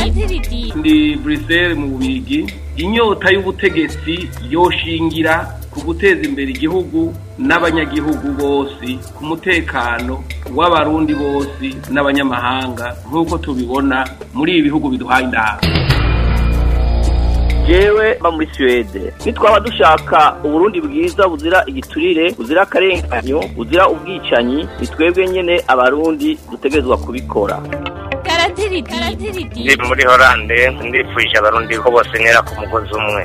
ndi Bruxelles mu bubigi inyota y'ubutegetsi yoshingira ku guteza imbere igihugu n'abanyagihugu bose ku mutekano w'abarundi bose n'abanyamahanga nk'uko tubibona muri ibi bihugu biduhaye inama jewe mba muri Suwede nitwaba dushaka uburundi bwiza buzira igiturire buzira akarenganyo buzira ubwicanyi ni twebwe nyene abarundi dutegerezwa kubikora ndi muri horande ndifuje abarundi ko bose ntera ku mugozi umwe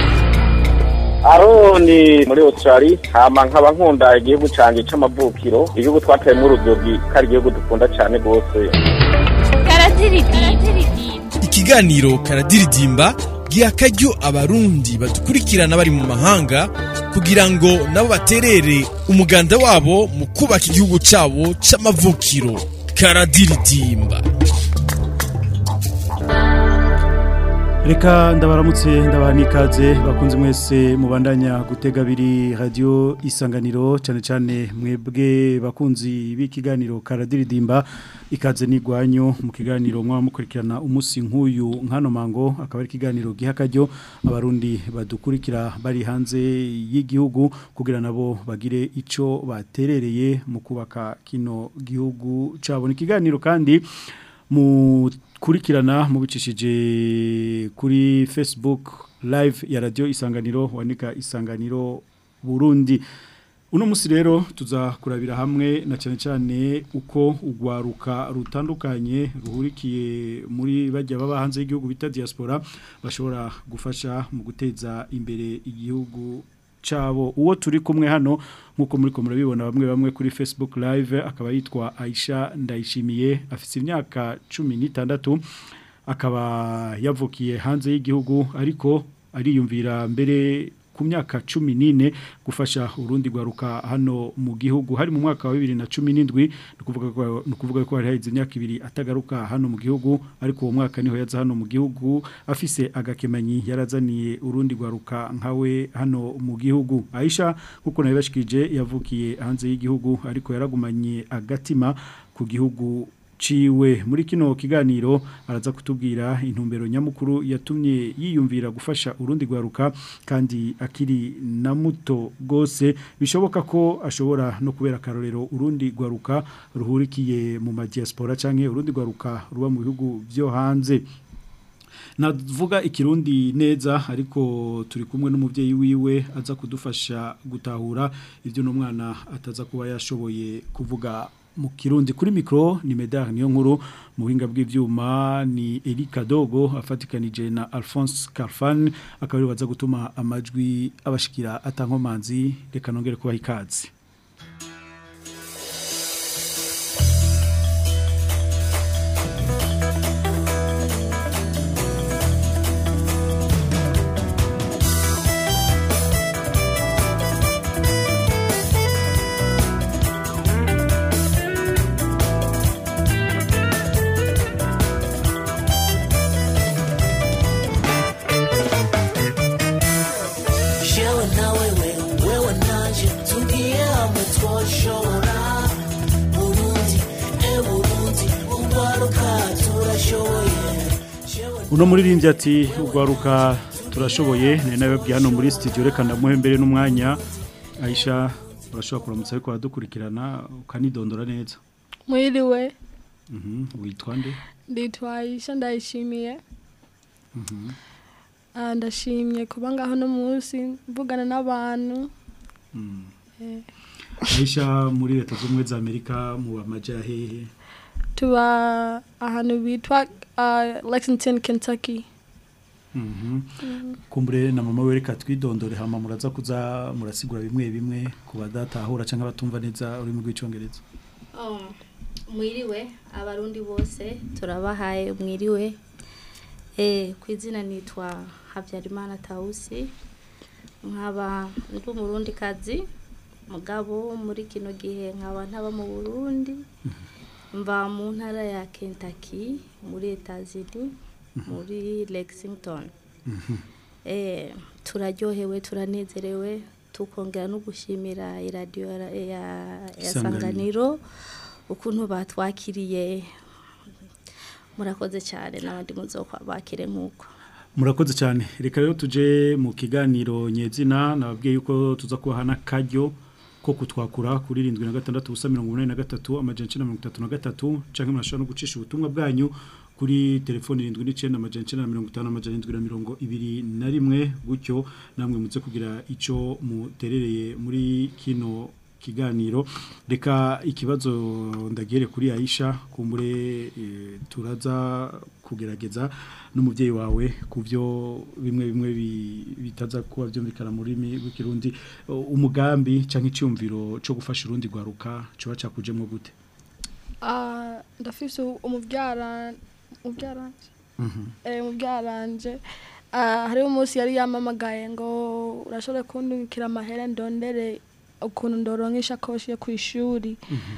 aroni muri australia hama nkaba nkunda igihugu canje c'amavukiro igihugu twateyemwo urudogi ko ari igihugu dukunda cane rwose ikiganiro karadiridimba giha akaryo abarundi badukurikirana bari mu mahanga kugira ngo nabo baterere umuganda wabo mu kubaka igihugu cabo c'amavukiro karadiridimba reka ndabaramutse ndabaha n'ikaze bakunze mwese mubandanya gutega abiri radiyo isanganiro cyane cyane mwebwe bakunzi b'ikiganiro karadiridimba ikaze n'igwanyu mu kiganiro mwaba mukurikirana umunsi nk'uyu nk'ano mango akaba ari ikiganiro giha akaryo abarundi badukurikira bari hanze y'igihugu kugira nabo bagire icyo baterereye mu kubaka kino gihugu cyabo ni ikiganiro kandi mu kurikirana mubicishije kuri Facebook live ya radio isanganiro wanika isanganiro Burundi uno musi rero tuza kurabira hamwe na cyane cyane uko ugwaruka rutandukanye ruhurikiye muri bajya baba hanze y'igihugu bita diaspora bashobora gufasha mu guteza imbere igihugu cabo uwo turi kumwe hano nkuko muri ko murabibona bamwe bamwe kuri Facebook live akaba yitwa Aisha Ndayishimiye afite imyaka 16 akaba yavukiye hanze y'igihugu ariko ariyumvira mbere ku myaka 14 gufasha urundi gwaruka hano mu gihugu hari mu mwaka wa 2017 nukuvuga ko nukuvuga ko hari haize imyaka ibiri atagaruka hano mu gihugu ariko uwo mwaka niho yaza hano mu gihugu afise agakemanyi yarazaniye urundi gwaruka nkawe hano mu gihugu Aisha kuko nabashikije yavukiye hanze y'igihugu ariko yaragumanye agatima ku gihugu ciwe muri kino kiganiro araza kutubwira intumbero nyamukuru yatumye yiyumvira gufasha urundi gwaruka kandi akiri na muto gose bishoboka ko ashobora no kubera karorero urundi gwaruka ruhurikiye mu madiaspora canke urundi gwaruka ruba mu bihugu byo hanze navuga ikirundi neza ariko turi kumwe n'umubyeyi wiwe aza kudufasha gutahura ibyo n'umwana ataza kuba yashoboye kuvuga mu kirundi kuri mikro ni Medar niyo nkuru mu buhinga bw'ivyuma ni Erika Dogo afatikanije na Alphonse Carfan akaba baza gutuma amajwi abashikira atankomanzi reka nongere kubaha ikaze uno muririmbyi ati ugwaruka turashoboye ni nawe bwiye hano muri studio reka ndamuhe mbere n'umwanya Aisha urashobora kuramutsa ariko aradukurikirana ukanidondora neza mwiriwe mhm witwa nde nditwa Aisha ndayishimiye mhm ndashimye kuba ngaho no munsi mvugana n'abantu Aisha muri leta z'ubumwe za Amerika mu bamaja hehe tuba ahantu bitwa uh, Lexington Kentucky Mhm. Kumbure na mama we reka twidondore hama muraza kuza murasigura bimwe bimwe ku badatahura canke batumva neza urimo rw'icongereza. Oh, mwiriwe abarundi bose turabahaye mwiriwe eh kwizina nitwa Habyarimana Tausi nkaba ndi umurundi kazi mugabo muri kino gihe nkaba ntaba mu Burundi mva mu ntara ya Kentucky muri Etats-Unis muri Lexington eh turaryohewe turanezerewe tukongera no gushimira iradiyo ya ya Isanganiro. sanganiro ukuntu batwakiriye murakoze cyane n'abandi muzokwa bakire nk'uko murakoze cyane reka rero tuje mu kiganiro nyezina nababwiye yuko tuza kubaha n'akaryo ko kutwakura kuri irindwi na gatandatu ubusa mirongo inani na gatatu amajana icenda na mirongo itatu na gatatu canke murashobora no gucisha ubutumwa bwanyu kuri telefoni irindwi n'icenda amajana icenda na mirongo itanu amajana indwi na mirongo ibiri na rimwe gutyo namwe muze kugira ico muterereye muri kino kiganiro reka ikibazo ndagere kuri Aisha kumbure e, turaza kugerageza n'umuvyeyi wawe kuvyo bimwe bimwe bi- bitaza kuba vyumvikana muri rurimi rw'ikirundi O, umugambi canke iciyumviro co gufasha urundi gwaruka coba cakujemwo gute Ah, ndafise umubyara umubyaranje eh umubyaranje ah hari umunsi yari yamamagaye ngo urashobora kundukira amahera ndondere ukuntu ndoronka ishakoshi yo ku ishuri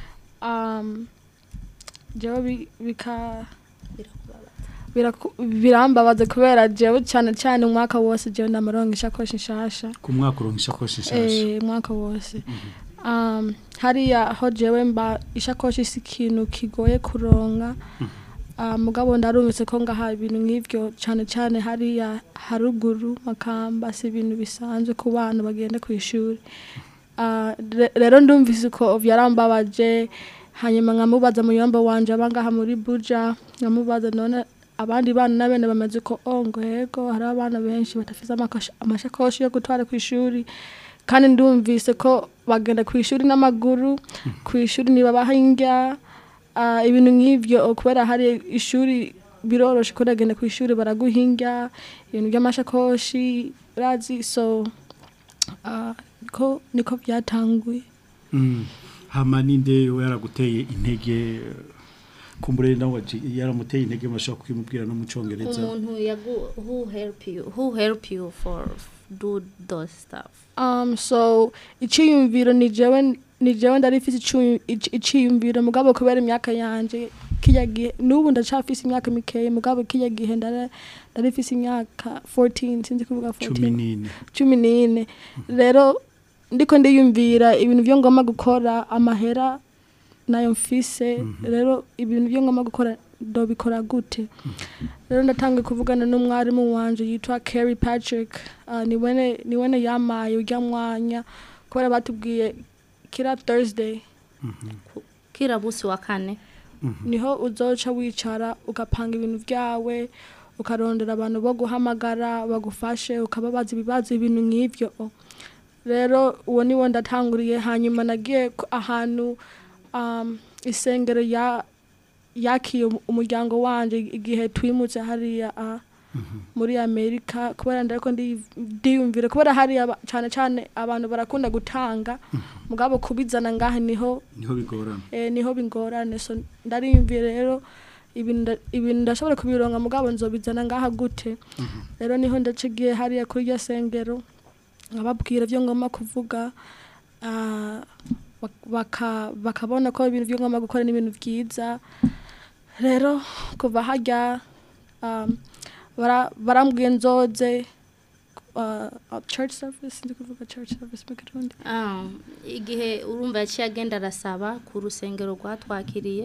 um jewe bi- bika biraku- birambabaza kubera jewe cyane cyane umwaka wose jewe ndamaronka ishakoshi nshasha ku mwaka uronka ishakoshi nshasha eh mwaka wose um hariya aho jewe mba ishakoshi si ikintu kigoye kuronka uh, mugabo ndarumvise ko ngaha ibintu nk'ivyo cyane cyane hariya haruguru makamba si ibintu bisanzwe ku bana bagenda ku ishuri uh, re- rero ndumvise ko vyarambabaje hanyuma nkamubaza muyomba wanje abangaha muri buja nkamubaza none abandi bana nabene bamaze ko oh ngo yego hari abana benshi batafise amakasha- amashakoshi yo gutwara ku ishuri kandi ndumvise ko bagenda ku ishuri n'amaguru ku ishuri ntibabaha indya ah, ibintu nk'ivyo kubera hari ishuri biroroshe ko uragenda ku ishuri baraguha indya ibintu by'amashakoshi urazi so ah, niko niko byatanguye Mm. hama ninde we yaraguteye intege kumbure nawe waji- yaramuteye intege mashaka kwimubwira no mu congereza umuntu yagu who help you who help you for do those stuff Um, so iciyumviro ni jewe ni jewe ndarifise icu- ici- iciyumviro mugabo kubera imyaka yanje kirya gihe n'ubu ndacafise imyaka mikeya mugabo kirya gihe ndara- ndarifise imyaka 14 sinzi kuvuga 14 cumi n'ine cumi n'ine rero ndiko ndiyumvira ibintu byo ngomba gukora amahera nayo mfise rero ibintu byo ngomba gukora ndobikora gute rero ndatangiye kuvugana n'umwarimu wanje yitwa Carrie Patrick uh, niwene niwene yamaye urya mwanya kubera batubwiye kira Thursday kira busi wa kane niho uzoca wicara ugapanga ibintu byawe ukarondera abantu bo guhamagara bagufashe ukababaza ibibazo ibintu nk'ivyo rero uwo niwo ndatanguriye hanyuma nagiye ku- ahantu um, isengero ya yakiye umu- umuryango wanje igihe twimutse hariya uh, muri amerika kubera ndariko ndi- ndiyumvira kubera hariya aba- cane cane abantu barakunda gutanga mugabo kubizana ngaha niho niho bigorana eh, niho bingorane so ndariyumviye rero ibintu nda- ibintu ndashobora kubironka mugabo nzobizana ngaha gute rero niho ndacigiye hariya kuri iryo sengero nkababwira ibyo ngomba kuvuga ah, bak- baka- bakabona ko ibintu byo ngomba gukora ni ibintu byiza rero kuva hajya um, bara- barambwiye nzoze uh, uh, church service ndi kuvuga church service mu kirundi Ah, igihe urumva yaciye agenda arasaba ku rusengero rwatwakiriye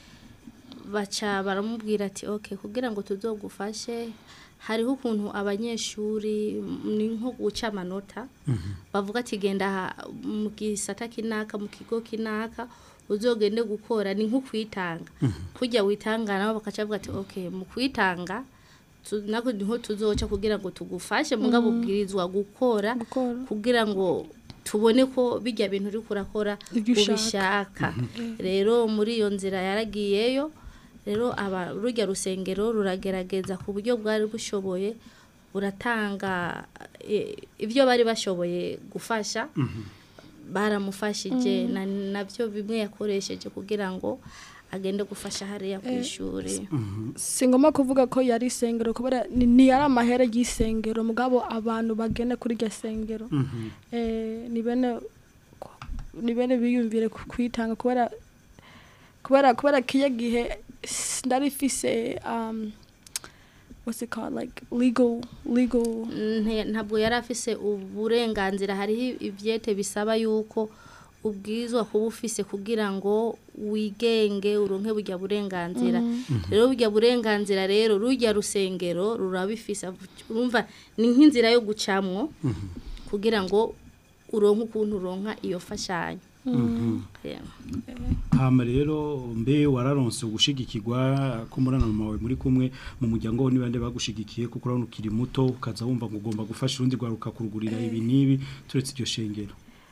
baca baramubwira ati ok kugira ngo tuzogufashe hariho ukuntu abanyeshuri mm, ni nko guca amanota bavuga ati genda aha mu gisata kinaka mu kigo kinaka uzogende gukora ni nko kwitanga kujya witanga nabo bakaca bavuga ati ok mu kwitanga tu- nako niho tuzoca kugira ngo tugufashe mugabo ubwirizwa gukora gukora kugira ngo tubone ko bijya bintu uri kurakora Ibyo ushaka. ubishaka rero muri iyo nzira yaragiyeyo rero aba rujya rusengero ruragerageza ku buryo bwari bushoboye buratanga eh, ibyo bari bashoboye gufasha baramufashije na- nabyo bimwe yakoresheje kugira ngo agende gufasha hariya ku ishuri singomba kuvuga ko yari isengero kubera ni ni yari amahera y'isengero mugabo abantu bagenda kuri iryo sengero eh, ni bene ni bene biyumvire ku- kwitanga kubera kubera kubera kiya gihe s- ndari fise um, what's it called like legal legal Nte- ntabwo yari afise uburenganzira hariho ibyete bisaba yuko ubwizwa kuba ufise kugira ngo wigenge uronke burya burenganzira rero burya burenganzira rero rujya rusengero rurabifise urumva ni nk'inzira yo gucamwo kugira ngo uronke ukuntu uronka iyo fashanyo Yeah. hama rero mbe wararonse ugushigikirwa ko murana mawe muri kumwe mu muryango wo nibande bagushigikiye kuko urabona ukiri muto ukaza wumva ngo ugomba gufasha urundi rwaruka kurugurira ibi nibi turetse iryo shengero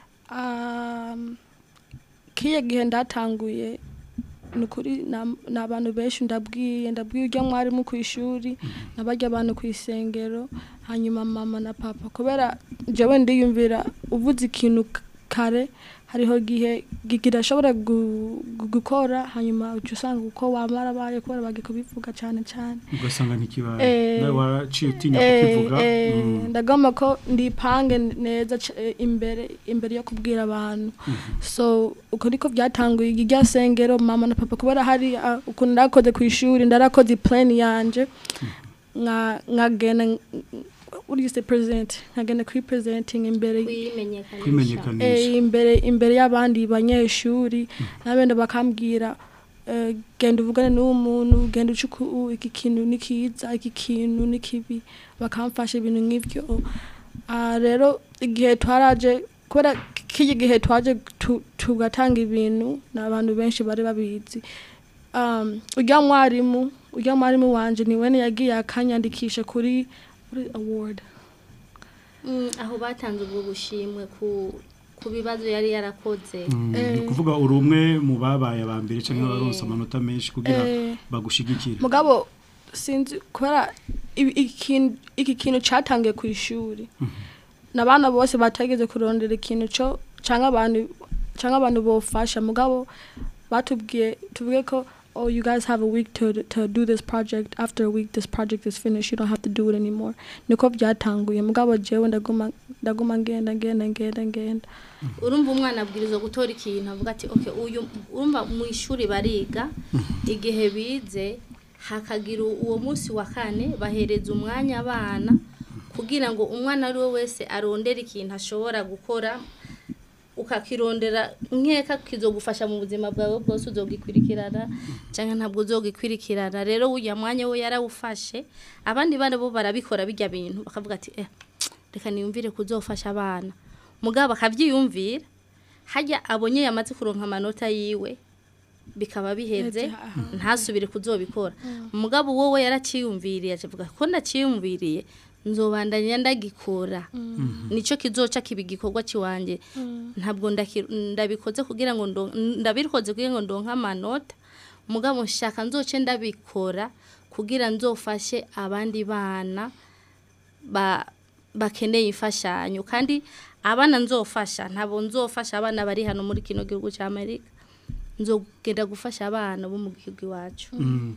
Um, kiye gihe ndatanguye ni ukuri na- ni abantu benshi ndabwiye ndabwiye ujya mwarimu ku ishuri nabajya abantu ku isengero hanyuma mama na papa kubera jewe ndiyumvira uvuze ikintu k- kare hariho gihe gi- kidashobora gu- gu- gukora hanyuma uca usanga uko wamara baye kubera bagiye kubivuga cyane cyane ugasanga ntikibaye Eh, nawe waraciye utinya Eh, kukivuga eh, Mm. ndagomba ko ndipange neza c- eh, imbere imbere yo kubwira abantu so uko niko byatanguye irya sengero mama na papa kubera hari ah, ukuntu ndakoze ku ishuri ndarakoze plan yanje nka nkagenda what do you say present nkagenda kuri presenting imbere kwimenyekanisha kwimenyekanisha eh, imbere imbere y'abandi banyeshuri nabenda bakambwira eh, genda uvugane n'uwo muntu genda uce uku iki kintu ni kiza iki kintu ni kibi bakamfasha ibintu nk'ibyo Ah, rero igihe twaraje kubera k'iki gihe twaje tu- tugatanga ibintu ni abantu benshi bari babizi um, ujya mwarimu ujya mwarimu wanje ni wene yagiye akanyandikisha kuri kuri award Mm, aho batanze ubwo bushimwe ku ku bibazo yari yarakoze Mm, ni Eh. ukuvuga uri umwe mu babaye aba mbere cyangwa abaronse amanota menshi kugira Eh. bagushigikire mugabo sinzi kubera ibi- ikintu- iki kintu cyatangiye ku ishuri n'abana bose bategeze kurondera ikintu cyo cyangwa abantu cyangwa abantu bofasha mugabo batubwiye tuvuge ko oh you guys have a week to to do this project after a week this project is finished you don't have to do it anymore niko byatanguye mugabo jewe ndaguma ndaguma ngenda ngenda ngenda ngenda urumva umwana abwirizwa gutora ikintu avuga ati okay uyu urumva mu ishuri bariga igihe bize hakagira uwo munsi wa kane bahereza umwanya abana kugira ngo umwana ari we wese arondere ikintu ashobora gukora ukakirondera nkeka kizogufasha mu buzima bwawe bwose uzogikurikirana cyangwa ntabwo uzogikurikirana rero ujya mwanya we yarawufashe abandi bana bo barabikora bijya bintu bakavuga ati eh reka niyumvire kuzofasha abana mugabo akabyiyumvira hajya abonye yamaze kuronka amanota yiwe bikaba biheze Ati, aha. ntasubire kuzobikora umugabo wowe yaraciyumviriye avuga ko ndaciyumviriye nzobandanya ndagikora nicyo kizoca kiba igikorwa kiwanjye ntabwo ndaki- ndabikoze kugira ngo ndo- ndabikoze kugira ngo ndonke amanota umugabo nshaka nzoce ndabikora kugira nzofashe abandi bana ba bakeneye imfashanyo kandi abana nzofasha ntabwo nzofasha abana bari hano muri kino gihugu cya Amerika nzogenda gufasha abana bo mu gihugu iwacu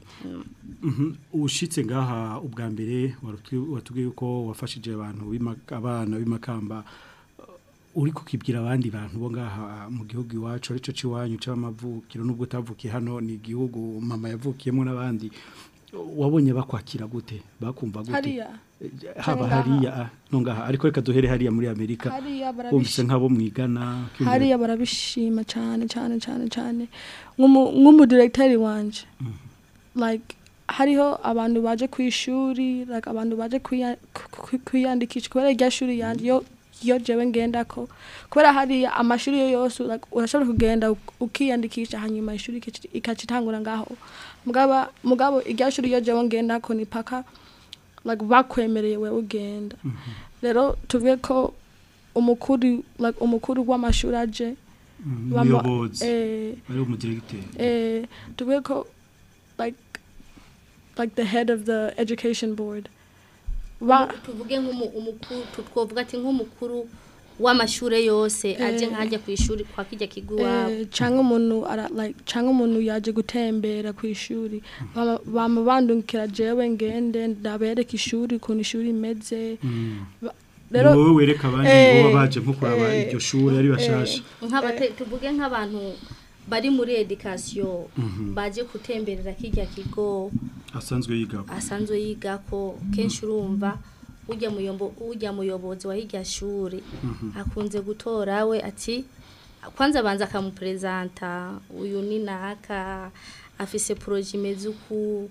Mhm. ushitse ngaha ubwa mbere waratwi- watubwiye ko wafashije abantu b'ima- abana b'imakamba uh, uri kukibwira abandi bantu bo ngaha mu gihugu iwacu arico ciwanyu c'amavukiro nubwo utavukiye hano ni igihugu mama yavukiyemo n'abandi wabonye bakwakira gute bakumva gute hariya Eh, haba Ngaha. hariya ah, no ngaha ariko reka duhere hariya muri Amerika hariya wumvise barabishima nk'abo mwigana kwiyumvira- hariya barabishima cyane cyane cyane cyane nk'umu- nk'umudiregiteri wanje like hariho abantu baje ku ishuri like abantu baje kwiya- ku- ku- kwiyandikisha kubera irya shuri yanjye yo iyo jewe ngendako kubera hariya amashuri yo yose like, urashobora kugenda uk- ukiyandikisha hanyuma ishuri ikaci- ikacitangura ngaho mugaba mugabo irya shuri iyo jewe ngendako ni paka like bakwemereye wewe ugenda rero tuvuge ko umukuru like umukuru w'amashuri aje Mhm, bama- umuyobozi eh, ari umudiregiteri eh, tuvuge ko like like the head of the education board ba tuvuge nk'umukuru twavuga ati nk'umukuru w'amashuri yose aje Eh. nkajya ku ishuri kwa kijya kigo iwabo eh, cyangwa umuntu ara like cyangwa umuntu yaje gutembera ku ishuri bama- bama bandungikira jewe ngende ndabereka ishuri ukuntu ishuri imeze Ba- ni wowe wereka abandi eh, ngo baje nko kuraba eh, iryo shuri ari bashasha nk'abate tuvuge nk'abantu bari muri edikasiyo baje gutemberera kijya kigo asanzwe yiga asanzwe yiga ko kenshi urumva ujya muyombo ujya muyobozi wa hirya shuri akunze gutora we ati kwanza banza akamupresenta uyu ni naka afise proje imeze uku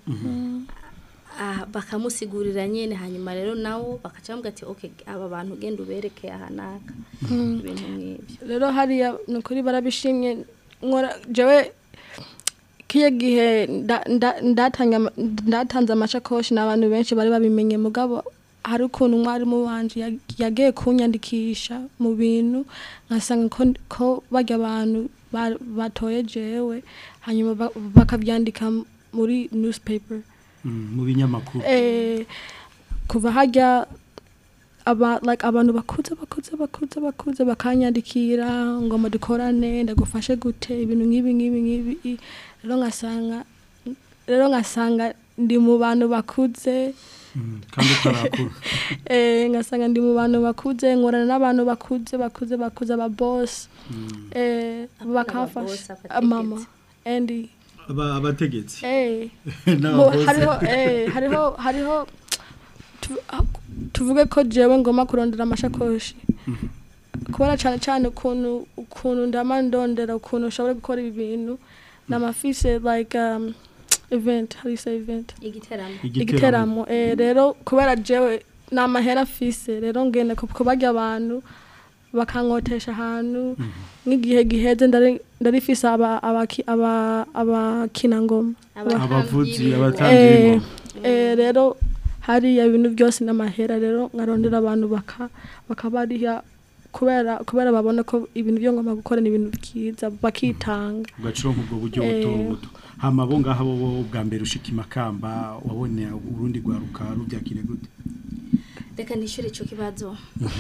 ah, bakamusigurira nyene hanyuma rero nawo bakaca bamubwira ati okay aba bantu genda ubereke aha naka ibintu nk'ibyo rero hariya ni ukuri barabishimye nkora jewe kiya gihe nda- nda- ndatanga ama- ndatanze amashakoshi n'abantu benshi bari babimenye mugabo hari ukuntu umwarimu wanje yag- yagiye kunyandikisha mu bintu nkasanga ko, ko barya abantu ba- batoye jewe hanyuma ba- bakabyandika muri newspaper Mm, mu binyamakuru eh, kuva hajya aba like abantu bakuze bakuze bakuze bakuze bakanyandikira ngo mudukorane ndagufashe gute ibintu nk'ibi nk'ibi nk'ibi i- rero ngasanga rero ngasanga ndi mu bantu bakuze Mm, kandi utarakura eh, ngasanga ndi mu bantu bakuze nkorana n'abantu bakuze bakuze bakuze aba boss eh, Abana bakamfasha ba boss, Ah, mama abategetsi. Andy Aba- abategetsi eh N'aba Mo- boss. hariho eh, hariho hariho tu- ah, tuvuge ko jewe ngoma kurondera amashakoshi kubera cyane cyane ukuntu ukuntu ndama ndondera ukuntu ushobora gukora ibi bintu namafise like um, event how do you say event igiteramo igiteramo eh, rero kubera jewe ni amahera afise rero ngenda ku- kubarya abantu bakankotesha ahantu nk'igihe giheze ndari ndarifise aba- abaki- aba- abakinangoma abavuzi Abatambyi abatambyi Eh, b'ingoma. eh, rero hariya ibintu byose n'amahera rero nkarondera abantu baka bakabariha kubera kubera babona ko ibintu byo ngomba gukora ni ibintu byiza bakitanga ugacironka ubwo buryo Eh. buto buto hama bo ngaha bo bo bwa mbere ushika imakamba wabone urundi rwaruka rubyakire gute reka nishyure icyo kibazo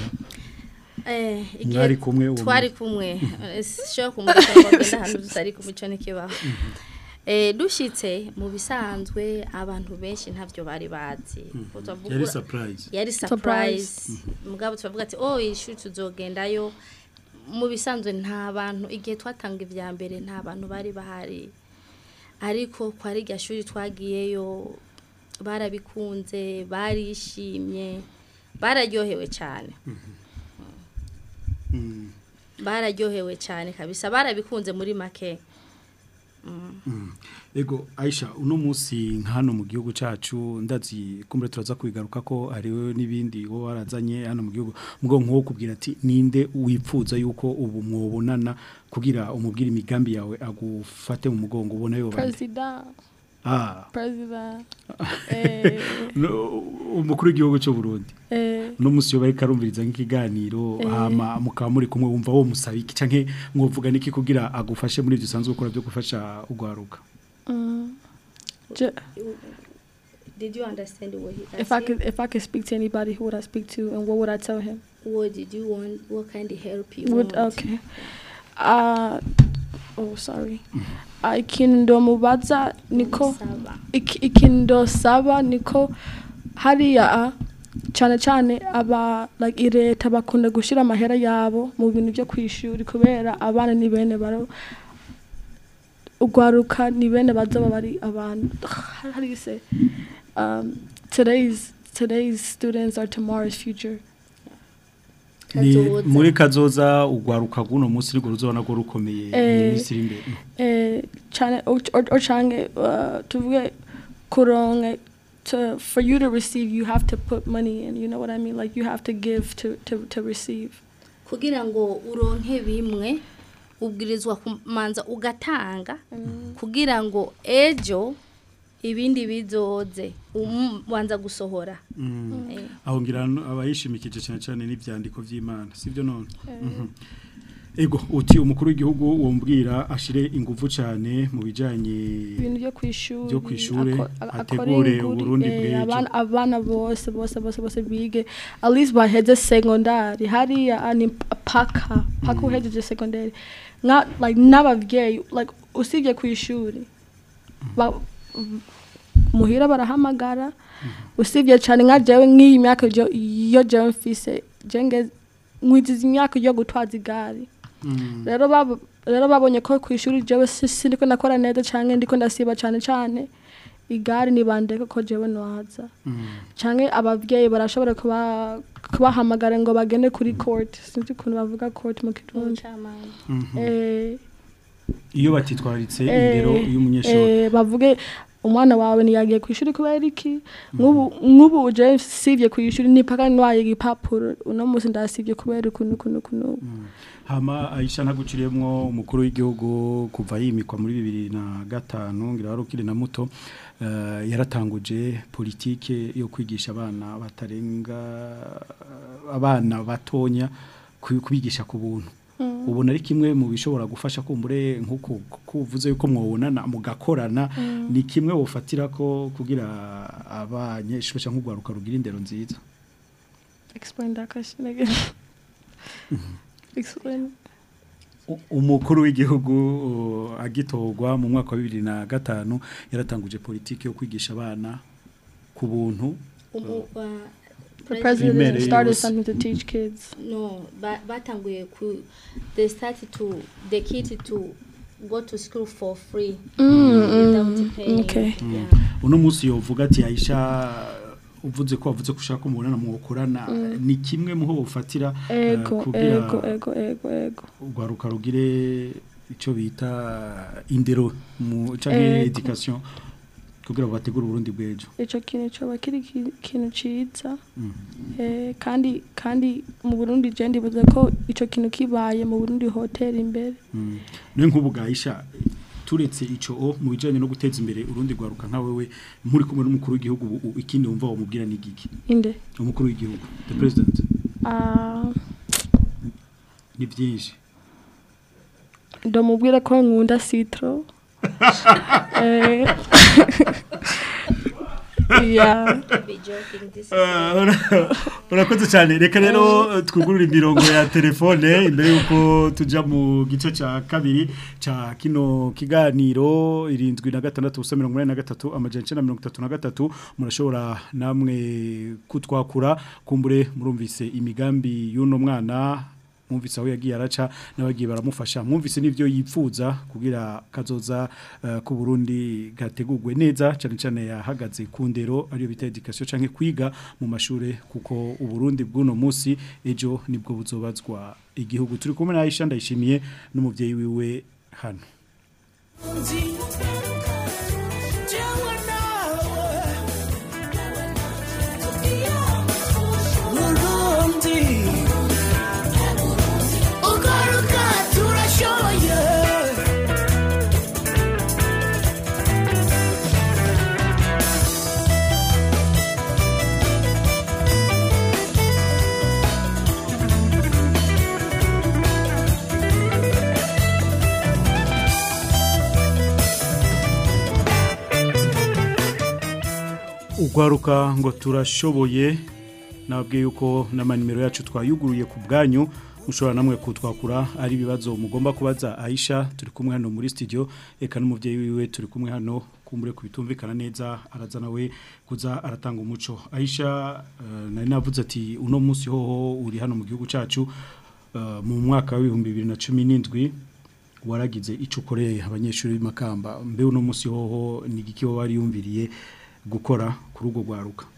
Eh, igihe Mwari kumwe uwo twari kumwe Eh, sishobora kumurika ngo agende ahantu tutari kumwe icyo ntikibaho Eh, dushyitse mu bisanzwe abantu benshi ntabyo bari bazi Ko twavuga- yari surprise yari surprise mugabo turavuga ati oh iri shuri tuzogendayo mu bisanzwe nta bantu igihe twatanga ibya mbere nta bantu bari bahari ariko kwa rya shuri twagiyeyo barabikunze barishimye bararyohewe cyane Mm. bararyohewe cyane kabisa barabikunze muri make Ego Aisha uno munsi hano mu gihugu cacu ndazi kumbe turaza kwigaruka ko hariho nibindi wo warazanye hano mu gihugu mugo nko kubwira ati ninde wipfuza yuko ubu mwobonana kugira umubwira imigambi yawe agufate mu mugongo ubona yo bande president ah president eh, no, umukuru w'igihugu cyo Burundi eh, no munsi yo bari karumviriza nk'ikiganiro Eh. hama mukaba muri kumwe wumva wo musaba iki canke mwovuga niki kugira agufashe muri ibyo usanzwe ukora byo gufasha ugwaruka mm, ju- did you understand what he if I could if I could speak to anybody who would I speak to and what would I tell him what did you want what kind of help you would want okay uh oh sorry ikintu ndomubaza niko Saba. iki- ikintu ndosaba niko hariya a, cyane cyane aba like ireta bakunda gushyira amahera yabo mu bintu byo kwishuri kubera abana ni bene baro ugwaruka ni bene bazaba bari abantu how do you say um, today's today's students are tomorrow's future ni Kazoza. muri kazoza ugwaruka guno munsi rwo ruzobona ko rukomeye mu Eh. minsi iri imbere eh, cyane ucange uh, tuvuge kuronke to for you to receive you have to put money in you know what i mean like you have to give to to, to receive kugira ngo uronke bimwe ubwirizwa kumanza ugatanga kugira ngo ejo ibindi bizoze ubanza gusohora Eh. aho ngira abayishimikije cyane cyane n'ibyandiko by'Imana sivyo none Mhm. ego uti umukuru w'igihugu wombwira ashire ingufu cyane mu bijanye ibintu byo kwishuri Byo kw'ishure, ako- a- akore ategure inguri, Uburundi eh, bw'ejo. abana abana bose bose bose bose bige at least baheze secondary hariya ani paka paka uhejeje secondary nka like n'abavyeyi like usibye kwishuri ba muhira barahamagara usibye cyane nka jewe nk'iyi myaka yo yo jewe mfise jenge nkwiziza imyaka yo gutwaza igare rero babo rero babonye ko ku ishuri jewe si si ndiko ndakora neza cyane ndiko ndasiba cyane cyane igare nibandeke ko jewe nwaza canke abavyeyi barashobora kuba kubahamagara ngo bagende kuri court sinzi ukuntu bavuga court mu kirundi Umucamanza. eh iyo batitwararitse Eh, indero y'umunyeshuri eh, bavuge umwana wawe ntiyagiye ku ishuri kubera iki nk'ubu nk'ubu je sivye ku ishuri nipaka nwaye igipapuro uno munsi ndasivye kubera ukuntu ukuntu ukuntu hama Aisha ntaguciriyemwo umukuru w'igihugu kuva yimikwa muri bibiri na gatanu ngira wari ukiri na muto eh, yaratanguje politike yo kwigisha abana batarenga abana batonya ku- kubigisha ku buntu ubona ari kimwe mu bishobora gufasha kumbure nk'uko kuvuze yuko mwobonana mugakorana ni kimwe wofatira ko kugira abanyeshuri cyangwa urwaruka rugira indero nziza explain that question again explain U- umukuru w'igihugu uh, agitorwa mu mwaka wa bibiri na gatanu yaratanguje politiki yo kwigisha abana ku buntu Umu- wa- the President- president Primere started yose. something to teach kids no ba- batanguye ku they started to the kid to go to school for free without paying okay. yeah. uno munsi yovuga ati Aisha uvuze ko wavuze ko ushaka umubonana mukorana ni kimwe mu ho ufatira eh, ego kugira ego ego ego ego urwaruka rugire icyo bita indero mu canke Ego. education kugira ngo bategure uburundi bw'ejo ico kintu coba kiri ki- ikintu ciza eh, kandi kandi mu Burundi je ndibuze ko ico kintu kibaye mu Burundi hoteli imbere Mm. niyo nk'ubu bwayisha turetse ico o mu bijanye no guteza imbere urundi rwaruka nka wewe muri kumwe n'umukuru w'igihugu ubu- ubu ikindi wumva wamubwira ni giki inde umukuru w'igihugu the president ah ni byinshi ndomubwira ko nkunda citro eh yeah be joking this is urakoze cyane reka rero twugurure imirongo ya telefone imbere y'uko tujya mu gice cya kabiri cya kino kiganiro irindwi na gatandatu ubusa mirongo inani na gatatu amajana icyenda mirongo itatu na gatatu murashobora namwe kutwakura kumbure murumvise imigambi y'uno mwana mwumvise aho yagiye araca n'abagiye baramufasha mwumvise n'ibyo yipfuza kugira kazoza uh, ku Burundi gategurwe neza cyane cyane yahagaze ku ndero ariyo bita education canke kwiga mu mashure kuko uburundi bw'uno munsi ejo nibwo buzobazwa igihugu turi kumwe na Aisha ndayishimiye n'umuvyeyi wiwe hano ugwaruka ngo turashoboye nabwiye yuko n'amanimero yacu twayuguruye ku bwanyu mushobora namwe kutwakura ari ibibazo mugomba kubaza Aisha turi kumwe hano muri studio eka n'umuvyeyi wiwe turi kumwe hano kumbure kubitumvikana neza araza nawe kuza aratanga umuco Aisha uh, nari navuze ati uno munsi hoho uri hano mu gihugu cacu uh, mu mwaka wa 2017 waragize ico ukoreye abanyeshuri b'imakamba mbe uno munsi hoho ni giki wari yumviriye gukora kuri urwo rwaruka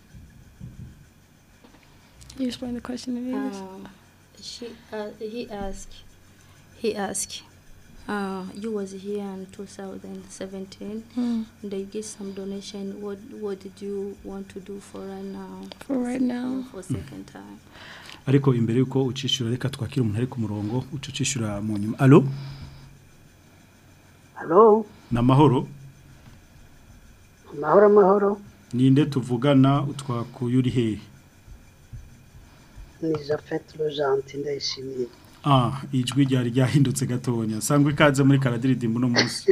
you explain the question in English Um, she, uh, he asked, he asked, uh, you was here in 2017, Mm. and they get some donation. What what did you want to do for right now? For right now? For second time. ariko imbere yuko ucishura reka twakira umuntu ari ku murongo uca ucishura mu nyuma alo Halo, ni amahoro mahoro amahoro, ninde tuvugana utwakuye uri hehe ni Japhet Rojanti ndayishimiye. ah ijwi ryari ryahindutse gatonya sangwa ikaze muri karadiridimbo uno munsi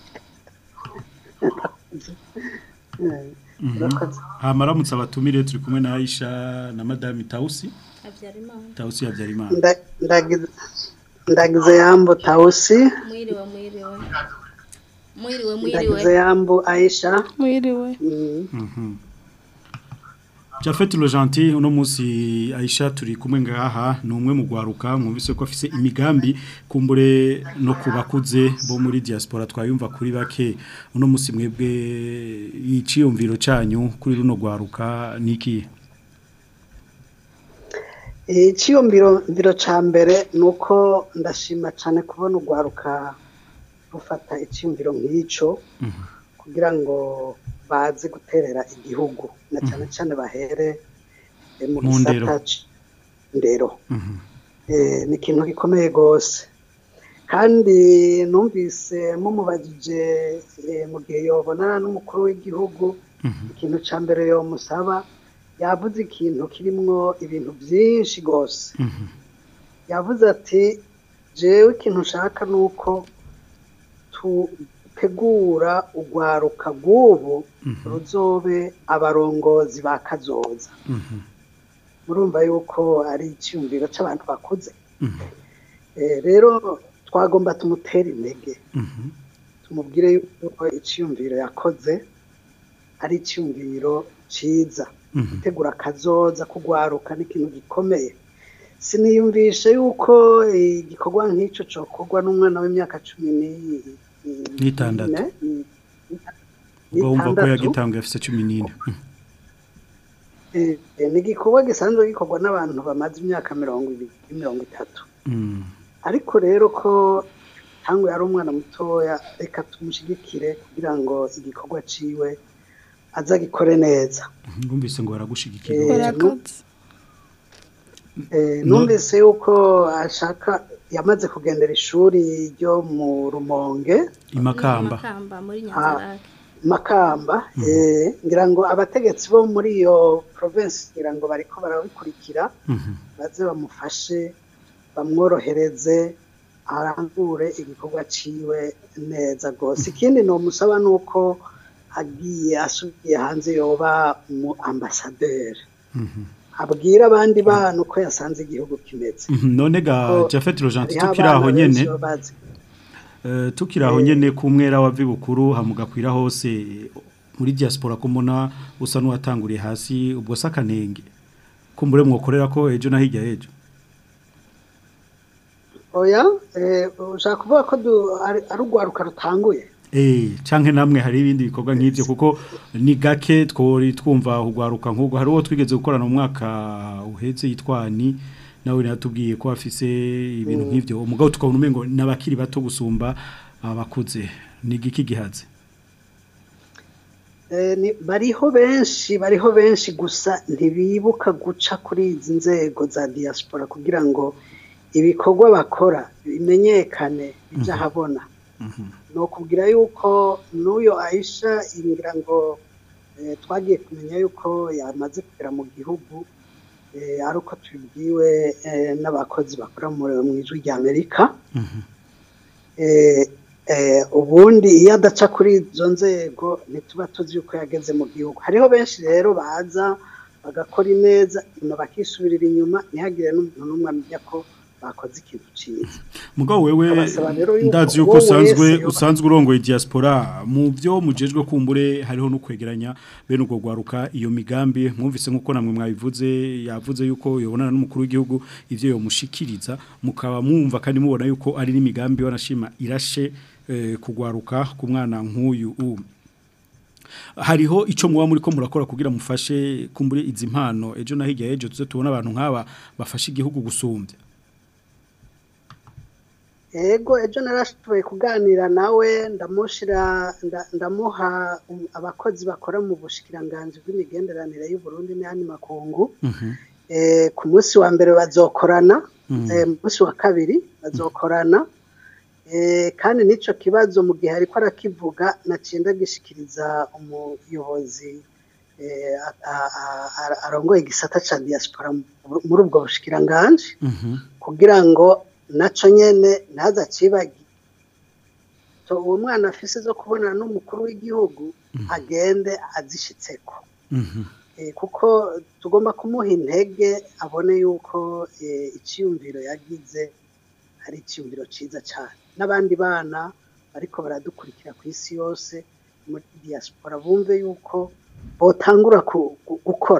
Urakoze. hama aramutse abatumire turi kumwe na Aisha na madame Tausi Habyarimana. Tausi Habyarimana Nda- ndagize- Ndagize yambo Tausi, Mwiriwe, mwiriwe. Mwiriwe, ndagize mwiriwe. yambo Aisha. mwiriwe Mm, Mhm. Jafet Rojanti uno musi Aisha turi kumwe ngaha ni umwe mu gwaruka mwumvise ko afise imigambi kumbure no kubakuze bo muri diaspora twayumva kuri bake uno musi mwebwe iciyumviro canyu kuri runo gwaruka niki icyiyumviro mbiro cya mbere ni uko ndashima cyane kubona urwaruka rufata icyiyumviro nk'icyo kugira ngo baze guterera igihugu na cyane cyane bahere eh, mu Mu ndero. gisata ndero ni ikintu gikomeye rwose kandi numvise mumubajije eh, mu gihe yobonana n'umukuru w'igihugu ikintu cya mbere yomusaba yavuze ikintu kirimwo ibintu byinshi rwose yavuze ati jewe ikintu nshaka ni uko tutegura urwaruka rw'ubu ruzobe abarongozi ba kazoza murumva yuko ari icyumviro cy'abantu bakuze Eh, rero twagomba tumutere intege tumubwire yuko icyumviro yakoze ari icyumviro cyiza gutegura akazoza kugwaruka ni ikintu gikomeye siniyumvishe yuko igikorwa nk'icyo cyokorwa n'umwana w'imyaka cumi ni- N'itandatu. n'ine, ni- ubwo wumva ko n'itandatu. yagitanguye afise 14 Eh, eh, ni igikorwa gisanzwe gikorwa n'abantu bamaze imyaka mirongo ibiri mirongo itatu Mm. ariko rero ko tangu yari umwana mutoya reka tumushyigikire kugira ngo igikorwa ciwe azagikore neza Ngumvise ngo baragushigikira Eh, Barakoze. Eh, No- numvise yuko ashaka yamaze kugendera ishuri ryo mu rumonge imakamba Makamba muri Ah, Nyanzarake. makamba eh, ngira ngo abategetsi bo muri iyo province ngira ngo bariko barabikurikira Mhm. baze bamufashe bamworohereze arangure igikorwa ciwe neza rwose ikindi nomusaba ni uko agiye asubiye hanze yoba umu ambasaderi Mhm. abwira abandi bantu ko yasanze igihugu kimeze Mhm, none ga Ko Jafet Rojanti hariho tukiri aho abana nyene benshi baba bazi Eh, tukiri aho nyene ku mwera wa bibukuru hamugakwira hose muri diaspora kumona usa n'uwatanguriye hasi ubwo sakanenge kumbure mwokorera ko ejo na hirya ejo oya eh, ushaka kuvuga ko du- ari ari urwaruka rutanguye Eh, canke namwe hari ibindi bikorwa nk'ivyo kuko ni gake twori twumva ugwaruka nk'ubwo hari uwo twigeze gukorana mu mwaka uheze yitwani nawe natubwiye ko afise ibintu nk'ivyo umugabo tukabona umengo n'abakiri bato gusumba abakuze ni giki gihaze Eh, ni- bariho benshi bariho benshi gusa ntibibuka guca kuri izi nzego za diaspora kugira ngo ibikorwa bakora bimenyekane bijya ahabona ni ukubwira yuko n'uyo ayisha ngira ngo eh, twagiye kumenya yuko yamaze kugera mu gihugu eh, ari uko tubibwiwe eh, n'abakozi bakora mu mu ijwi rya amerika Eh, eh, ubundi iyo adaca kuri izo nzego ntituba tuzi yuko yageze mu gihugu hariho benshi rero baza bagakora ineza nyuma bakisubirira inyuma ntihagire n'umuntu n'umwe amenya ko bakoze ikintu cyiza mugabo wewe Abasaba rero yuko ndazi yuko wowe usanzwe wese yoba- usanzwe urongoye diaspora mu byo mujejwe kumbure hariho no kwegeranya bene ubwo gwaruka iyo migambi mwumvise nkuko namwe mwabivuze yavuze yuko yobonana n'umukuru w'igihugu ivyo yomushikiriza mukaba mwumva kandi mubona yuko ari n'imigambi wanashima irashe eh, kugwaruka ku mwana nk'uyu u hariho ico muba muri ko murakora kugira mufashe kumbure izi mpano ejo na hirya ejo tuze tubona abantu nk'aba bafashe igihugu gusumbya ego ejo narashoboye kuganira nawe ndamushira nda- ndamuha um, abakozi bakora mu bushikiranganji bw'imigenderanire y'u Burundi n'ayandi makungu eh, ku munsi wa mbere bazokorana Mhm. eh, mu munsi wa kabiri bazokorana eh, kandi n'ico kibazo mu gihe ariko arakivuga nacinda gishikiriza umuyobozi eh, a- a- a- a- arongoye igisata ca diaspora mu- muri ubwo bushikiranganji kugira ngo naco nyene ntaza cibagi so uwo mwana afise zo kubonana n'umukuru w'igihugu agende azishitseko Eh, kuko tugomba kumuha intege abone yuko eh, iciyumviro yagize ari iciyumviro ciza cyane n'abandi bana bariko baradukurikira ku isi yose muri diaspora bumve yuko botangura ku- gu- gukora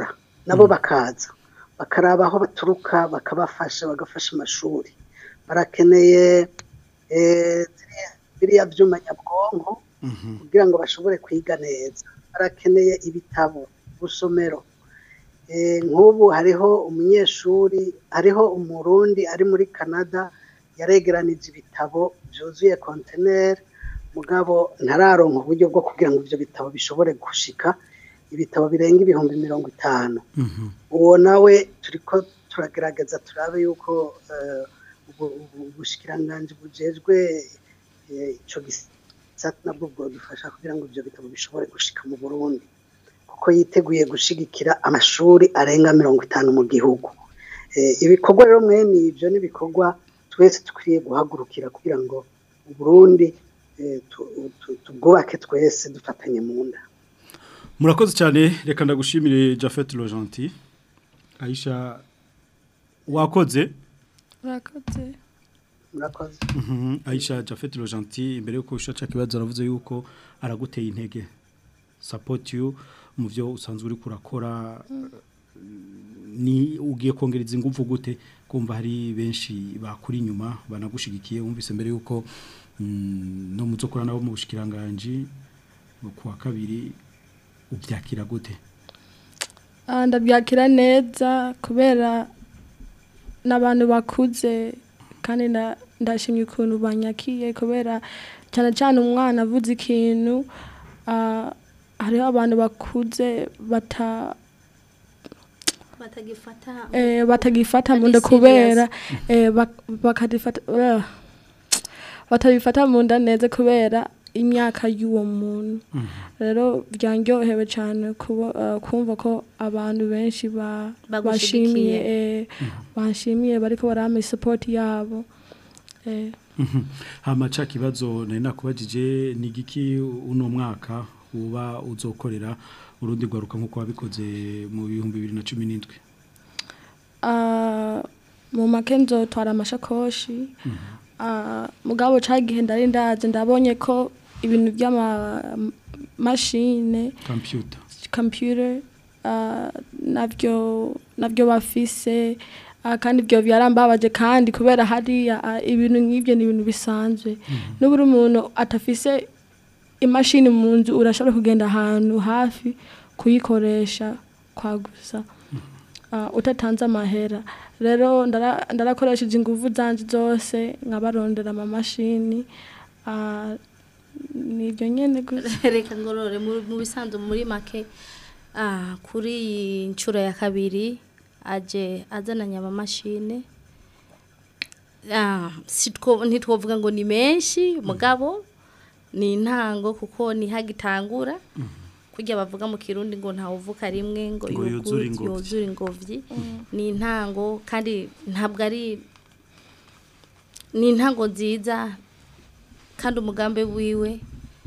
nabo bakaza bakaraba aho baturuka bakabafasha bagafasha amashuri barakeneye eh, ziriya- biriya byuma nyabwonko kugira ngo bashobore kwiga neza barakeneye ibitabo gusomero Eh, nk'ubu hariho umunyeshuri hariho umurundi ari muri canada yaregeranije ibitabo byuzuye konteneri mugabo ntararonka uburyo bwo kugira ngo ibyo bitabo bishobore gushika ibitabo birenga ibihumbi mirongo itanu uwo nawe turiko turagerageza turabe yuko eh, ubu- ubu- ubushikiranganji bujejwe eh, ico gisata nabwo bwodufasha kugira ngo ivyo bitabo bishobore gushika mu burundi kuko yiteguye gushigikira amashuri arenga mirongo itanu mu gihugu Eh, ibikorwa rero mwene ibyo ni ibikorwa twese dukwiye guhagurukira kugira ngo uburundi eh, tu- tu- tubwubake twese dufatanye mu nda murakoze cyane reka ndagushimire Jafet Rojanti Aisha wakoze urakoze murakoze Mhm, Aisha Jafet Rojanti imbere yuko ushaca kibazo aravuze yuko araguteye intege support you mu byo usanzwe uri kurakora ni ugiye kongereza ingufu gute kumva hari benshi bakuri inyuma banagushigikiye wumvise mbere yuko mm, no muzokora nabo mu bushikiranganje ku wa kabiri ubyakira gute Ah, ndabyakira neza kubera n'abantu bakuze kandi nda- ndashimye ukuntu banyakiye kubera cyane cyane umwana avuze ikintu ah, hariho abantu bakuze bata batagifata eh, batagifata mu Ari nda kubera serious. eh, bak- bakadifata uh, batabifata mu nda neza kubera imyaka y'uwo muntu rero byanryohewe cyane kuba uh, kumva ko abantu benshi ba Bagushigikiye. bashimiye eh, banshimiye bariko barama support yabo eh, Mhm. hama ca kibazo nari nakubajije ni giki uno mwaka uba uzokorera urundi rwaruka nk'uko wabikoze mu bihumbi bibiri na cumi n'indwi Ah, mu make nzotwara amashakoshi Ah, mugabo cagihe ndari ndaje ndabonye ko ibintu by'amamashine computer computer ah, navyo navyo bafise ah, kandi ibyo byarambabaje kandi kubera hariya ah, ibintu nk'ibyo ni ibintu bisanzwe n'uburi umuntu atafise imashini mu nzu urashobora kugenda ahantu hafi kuyikoresha kwagusa uh, utatanze amahera rero ndara- ndarakoresheje ingufu zanje zose nkabarondera amamashini uh, nibyo nyene gusa reka ngorore mu mu bisanzwe muri make ah, kuri iyi nshuro ya kabiri aje azananye amamashine Ah, sitwo- ntitwovuga ngo ni menshi mugabo ni intango kuko ni hagitangura kurya bavuga mu kirundi ngo ntawuvuka rimwe ngo Ngo yugu- yuzure ingobyi. yuzure ingobyi ni intango kandi ntabwo ari ni intango nziza kandi umugambi wiwe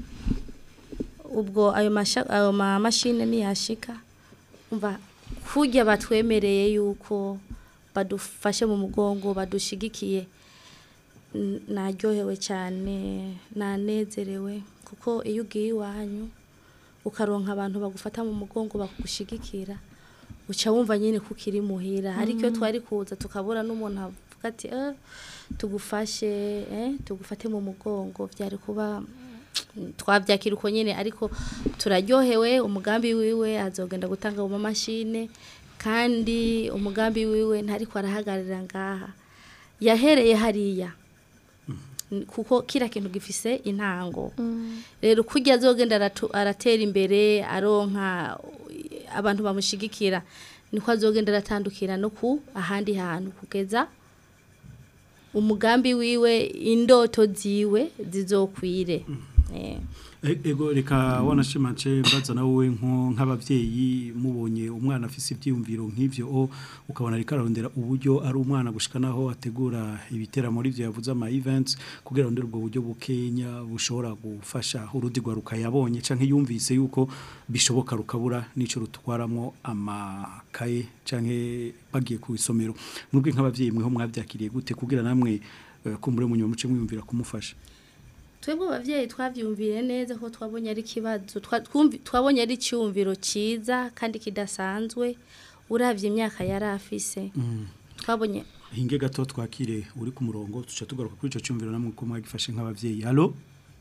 ubwo ayo masha- ayo mamashine niyashika umva kurya batwemereye yuko badufashe mu mugongo badushigikiye n- naryohewe cyane nanezerewe kuko iyo ugiye iwanyu ukaronka abantu bagufata mu mugongo bakugushigikira uca wumva nyine ko ukiri muhira ariko iyo twari kuza tukabura n'umuntu avuga ati "Eh, tugufashe eh, tugufate mu mugongo byari kuba twabyakira uko nyine ariko turaryohewe umugambi wiwe azogenda gutanga mu mamashine kandi umugambi wiwe ntariko arahagararira ngaha yahereye hariya N- kuko kira kintu gifise intango rero kurya azogenda aratu- aratera imbere aronka uh, abantu bamushigikira niko azogenda aratandukira no ku ahandi hantu kugeza umugambi wiwe indoto ziwe zizokwire Eh. E- ego reka wanashimace mbaza nawe nko nk'abavyeyi mubonye umwana afise ivyiyumviro nk'ivyo o ukabona ariko ararondera uburyo ari umwana gushika naho ategura ibitera muri ivyo yavuze ama events kugira arondere ubwo buryo bukenya bushobora gufasha urundi rwaruka yabonye canke yumvise yuko bishoboka rukabura n'ico rutwaramo amakaye canke bagiye ku isomero mwebwe nk'abavyeyi mweho mwavyakiriye gute kugira namwe eh, kumbure mu nyuma muce mwiyumvira kumufasha twebwe abavyeyi twavyumviye neza ko twabonye ari ikibazo twa- twumvi- twabonye ari icyumviro cyiza kandi kidasanzwe uravye imyaka yari afise twabonye hinge gato twakire uri ku murongo tuca tugaruka kuri ico cyumviro namwe ko mwagifashe nk'abavyeyi halo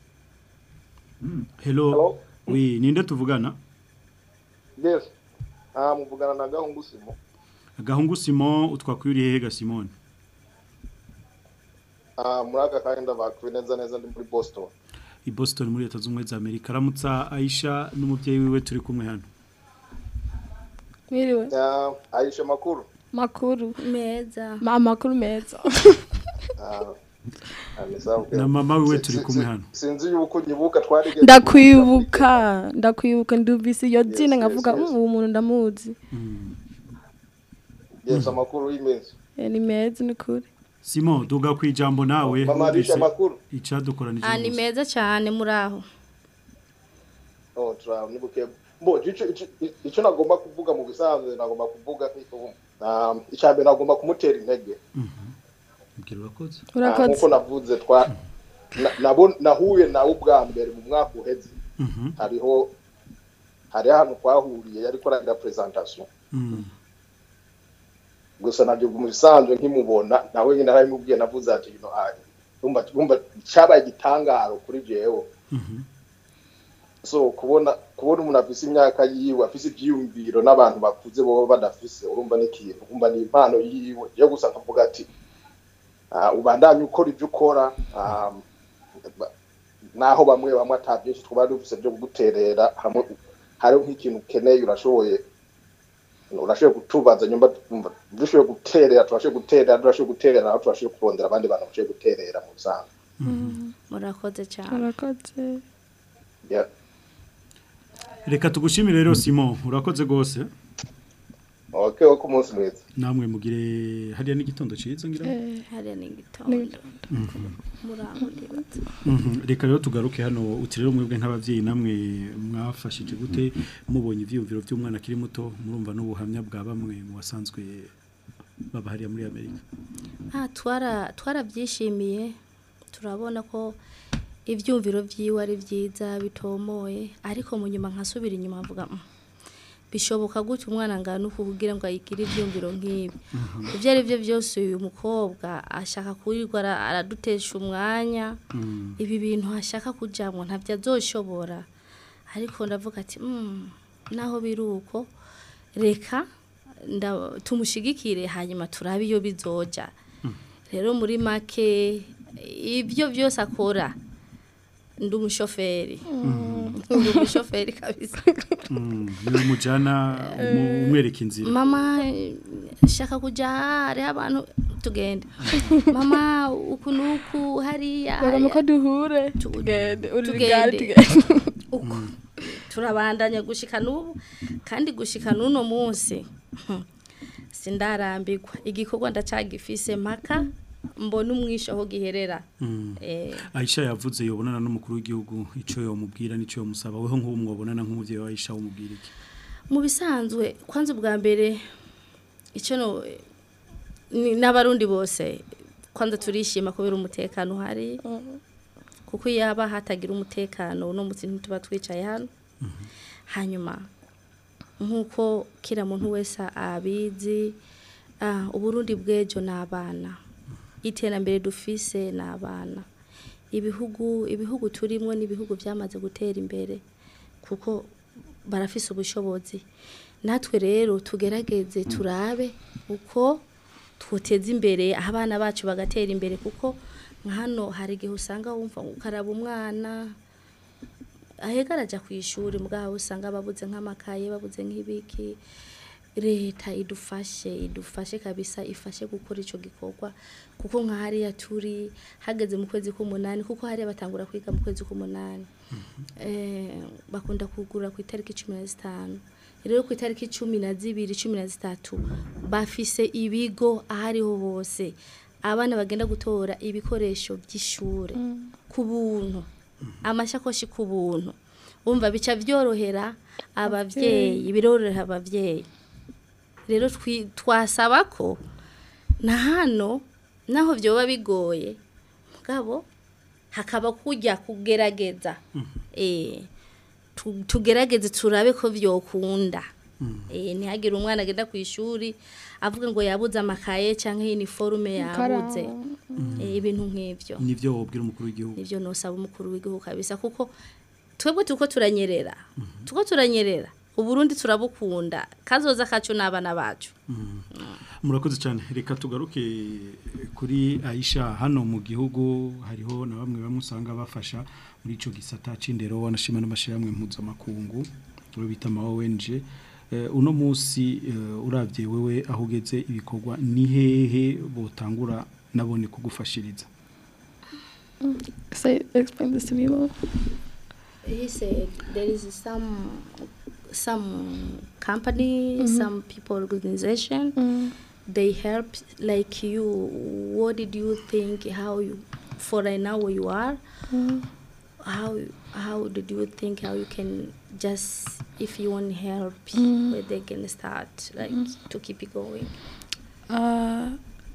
hello oui ninde tuvugana yes ah muvugana na gahungu simo agahungu Simon utwakwiriye hehe ga Simone ah muri aka kanya ndabakuye neza neza ndi muri Boston i Boston muri leta z'ubumwe za Amerika ramutsa Aisha n'umuvyeyi wiwe turi kumwe hano Mwiriwe. ah Aisha makuru Makuru. Meza. Ma makuru meza. ah amesawa na mama wiwe turi kumwe hano sinzi yuko nyibuka twarigeze Ndakwibuka, ndakwibuka ndumvise iyo zina yes, nkavuga yes. "Mm, uwo muntu ndamuzi. yes amakuru y'imezi Eh, Ni meza ni kuri. Simon duga ku ijambo nawe Mama Aisha wumvise makuru icadukoranije ah ni meza cyane muri aho oh tra nibuke mbo ico ico nagomba kuvuga mu bisanzwe nagomba kuvuga nk'iko ah icambe nagomba kumutera intege mbwira urakoze Ah, Urakoze. nkuko navuze twa na- nabo nahuye nawe ubwa mbere mu mwaka uheze Mhm. hariho hari ahantu twahuriye yari koragira presentation Mm. gusa nabyo mu bisanzwe nkimubona nawe nyine naramubwiye navuze ati you know, ah, urumva urumva cyabaye igitangaro kuri jewe Mhm. so kubona kubona umuntu afise imyaka yiwe afise ivyiyumviro n'abantu bakuze boba badafise urumva n'ikintu urumva ni impano yiwe yo gusa nkavuga ati ah, ubandanye ukora ibyo ukora ah, ba- naho bamwe bamwe ata byinshi twaba dufise byo kuguterera hamwe hariho nk'ikintu ukeneye urashoboye urashoboye kutubaza nyumva twumva dushoboye guterera turashoboye guterera turashoboye guterera naho turashoboye kurondera abandi bantu bashoboye guterera mu bisanzwe murakoze cyane Urakoze. Yeah. reka tugushimire rero Simon urakoze gose okay wo ku munsi mwiza namwe mugire hariya n'igitondo ciza ngira ngo. Eh, hariya ni igitondo Mhm. muri aho ndibaza Mhm. reka rero tugaruke hano uti rero mwebwe nk'abavyeyi namwe mwafashije gute mubonye ivyiyumviro by'umwana akiri muto murumva n'ubuhamya bwa bamwe mu basanzwe baba hariya muri Amerika Ah, twara twarabyishimiye turabona ko ibyumviro byiwe ari byiza bitomoye ariko mu nyuma nkasubira inyuma mvuga "Mm, bishoboka gutya umwana ngana uku kugira ngo ayigire ibyumviro nk'ibi ibyo ari byo byose uyu mukobwa ashaka kurirwa ara- aradutesha umwanya ibi bintu ashaka kujyamo ntabyo azoshobora ariko ndavuga ati "Mm, naho biri uko reka nda- tumushigikire hanyuma turabe iyo bizoja rero muri make ibyo byose akora ndi umushoferi ndi umushoferi kabisa niwe mujana umu- umwereka inzira mama eh, shaka kujya aha hariho abantu tugende mama uku nuku hariya Bagomba ko hariya. duhure. Tu- Tugende. Uri tugende. rigari tugende. uko turabandanya gushika n'ubu kandi gushika n'uno munsi hmm, sindarambirwa igikorwa ndacagifise mpaka mbona umwisho aho giherera Mm. eh, Aisha yavuze yobonana n'umukuru w'igihugu ico yomubwira nico yomusaba weho nk'ubu mwobonana nk'umuvyeyi wa Aisha womubwira iki mu bisanzwe kwanza ubwa mbere icyo no ni- n'abarundi bose kwanza turishima kubera umutekano uhari kuko iyo haba hatagira umutekano uno munsi ntituba twicaye hano hanyuma nk'uko kira muntu wese abizi ah, uburundi bw'ejo ni abana iterambere dufise ni abana ibihugu ibihugu turimo ni ibihugu byamaze gutera imbere kuko barafise ubushobozi natwe rero tugerageze turabe uko twoteza imbere aho abana bacu bagatera imbere kuko nka hano hari igihe usanga wumva ngo ukaraba umwana ahega arajya ku ishuri mugabo usanga babuze nk'amakaye babuze nk'ibiki leta idufashe idufashe kabisa ifashe gukora icyo gikorwa kuko nka hariya turi hageze mu kwezi k'umunani kuko hariya batangura kwiga mu kwezi k'umunani eh, bakunda kugura ku itariki cumi na zitanu rero ku itariki cumi na zibiri cumi na zitatu bafise ibigo aho ariho hose abana bagenda gutora ibikoresho by'ishure ku buntu amashakoshi ku buntu wumva bica byorohera ababyeyi birorohera ababyeyi rero twi- twasaba ko na hano naho byoba bigoye mugabo hakaba kujya kugerageza eh tu- tugerageze turabe ko byokunda Eh, ntihagire umwana agenda ku ishuri avuga ngo yabuze amakaye cyangwa iniforume yabuze Eh, ibintu nk'ibyo nivyo wobwira umukuru w'igihugu nivyo nosaba umukuru w'igihugu kabisa kuko twebwe turiko turanyerera turiko turanyerera uburundi turabukunda kazoza kacu n'abana bacu murakoze cyane reka tugaruke kuri Aisha hano mu gihugu hariho na bamwe bamwe usanga bafasha muri ico gisata c'indero wanashima n'amashyirahamwe mpuzamakungu abo bita ama ONG Eh, uno munsi eh, uravye wewe aho ugeze ibikorwa ni hehe botangura nabone kugufashiriza Say, explain this to me, Mo. he said there is some some company some people organization they help like you what did you think how you for right now where you are how how did you think how you can just if you want help where they can start like to keep it going Uh,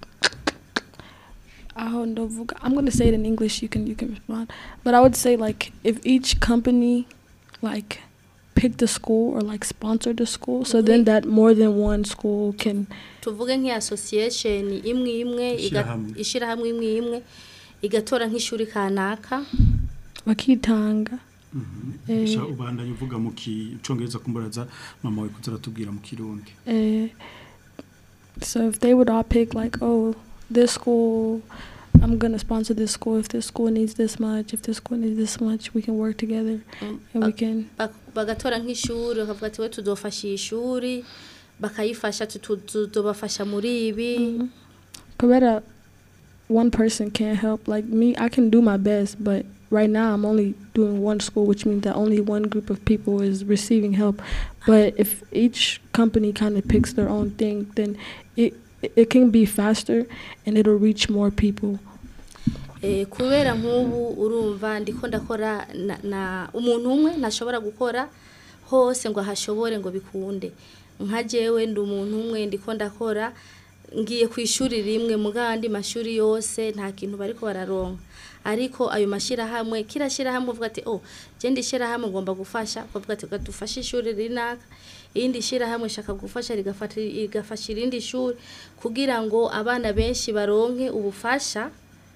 aho ndavuga- I'm gonna say it in English. You can you can respond, but I would say like if each company like picked a school or like sponsored a school, so then that more than one school can tuvuge nk'iyi association imwe imwe iga- Ishirahamwe. ishirahamwe imwe imwe igatora nk'ishuri kanaka bakitanga. Eh, Sha ubandanye uvuga mu kicongereza kumburaza mama we kuzara tubwira mu kirundi Uh, so if they would all pick like, oh, this school, I'm gonna sponsor this school. If this school needs this much, if this school needs this much, we can work together and we can. Bak- bagatora nk'ishuri bakavuga ati we tuzofasha iyi shuri bakayifasha tu- tu- tuzobafasha muri ibi Kubera, one person can't help. Like me, I can do my best, but right now I'm only doing one school, which means that only one group of people is receiving help. But if each company kind of picks their own thing, then it it can be faster and it'll reach more people. Eh, kubera nk'ubu urumva ndiko ndakora na, na umuntu umwe ntashobora gukora hose ngo ahashobore ngo bikunde nka jewe ndi umuntu umwe ndiko ndakora ngiye ku ishuri rimwe mu gandi mashuri yose nta kintu bariko bararonka ariko ayo mashirahamwe kira shirahamwe uvuga ati oh je ndi shirahamwe ngomba gufasha bavuga ati "Reka dufashe ishuri rinaka irindi shirahamwe shaka gufasha rigafata rigafasha irindi shuri kugira ngo abana benshi baronke ubufasha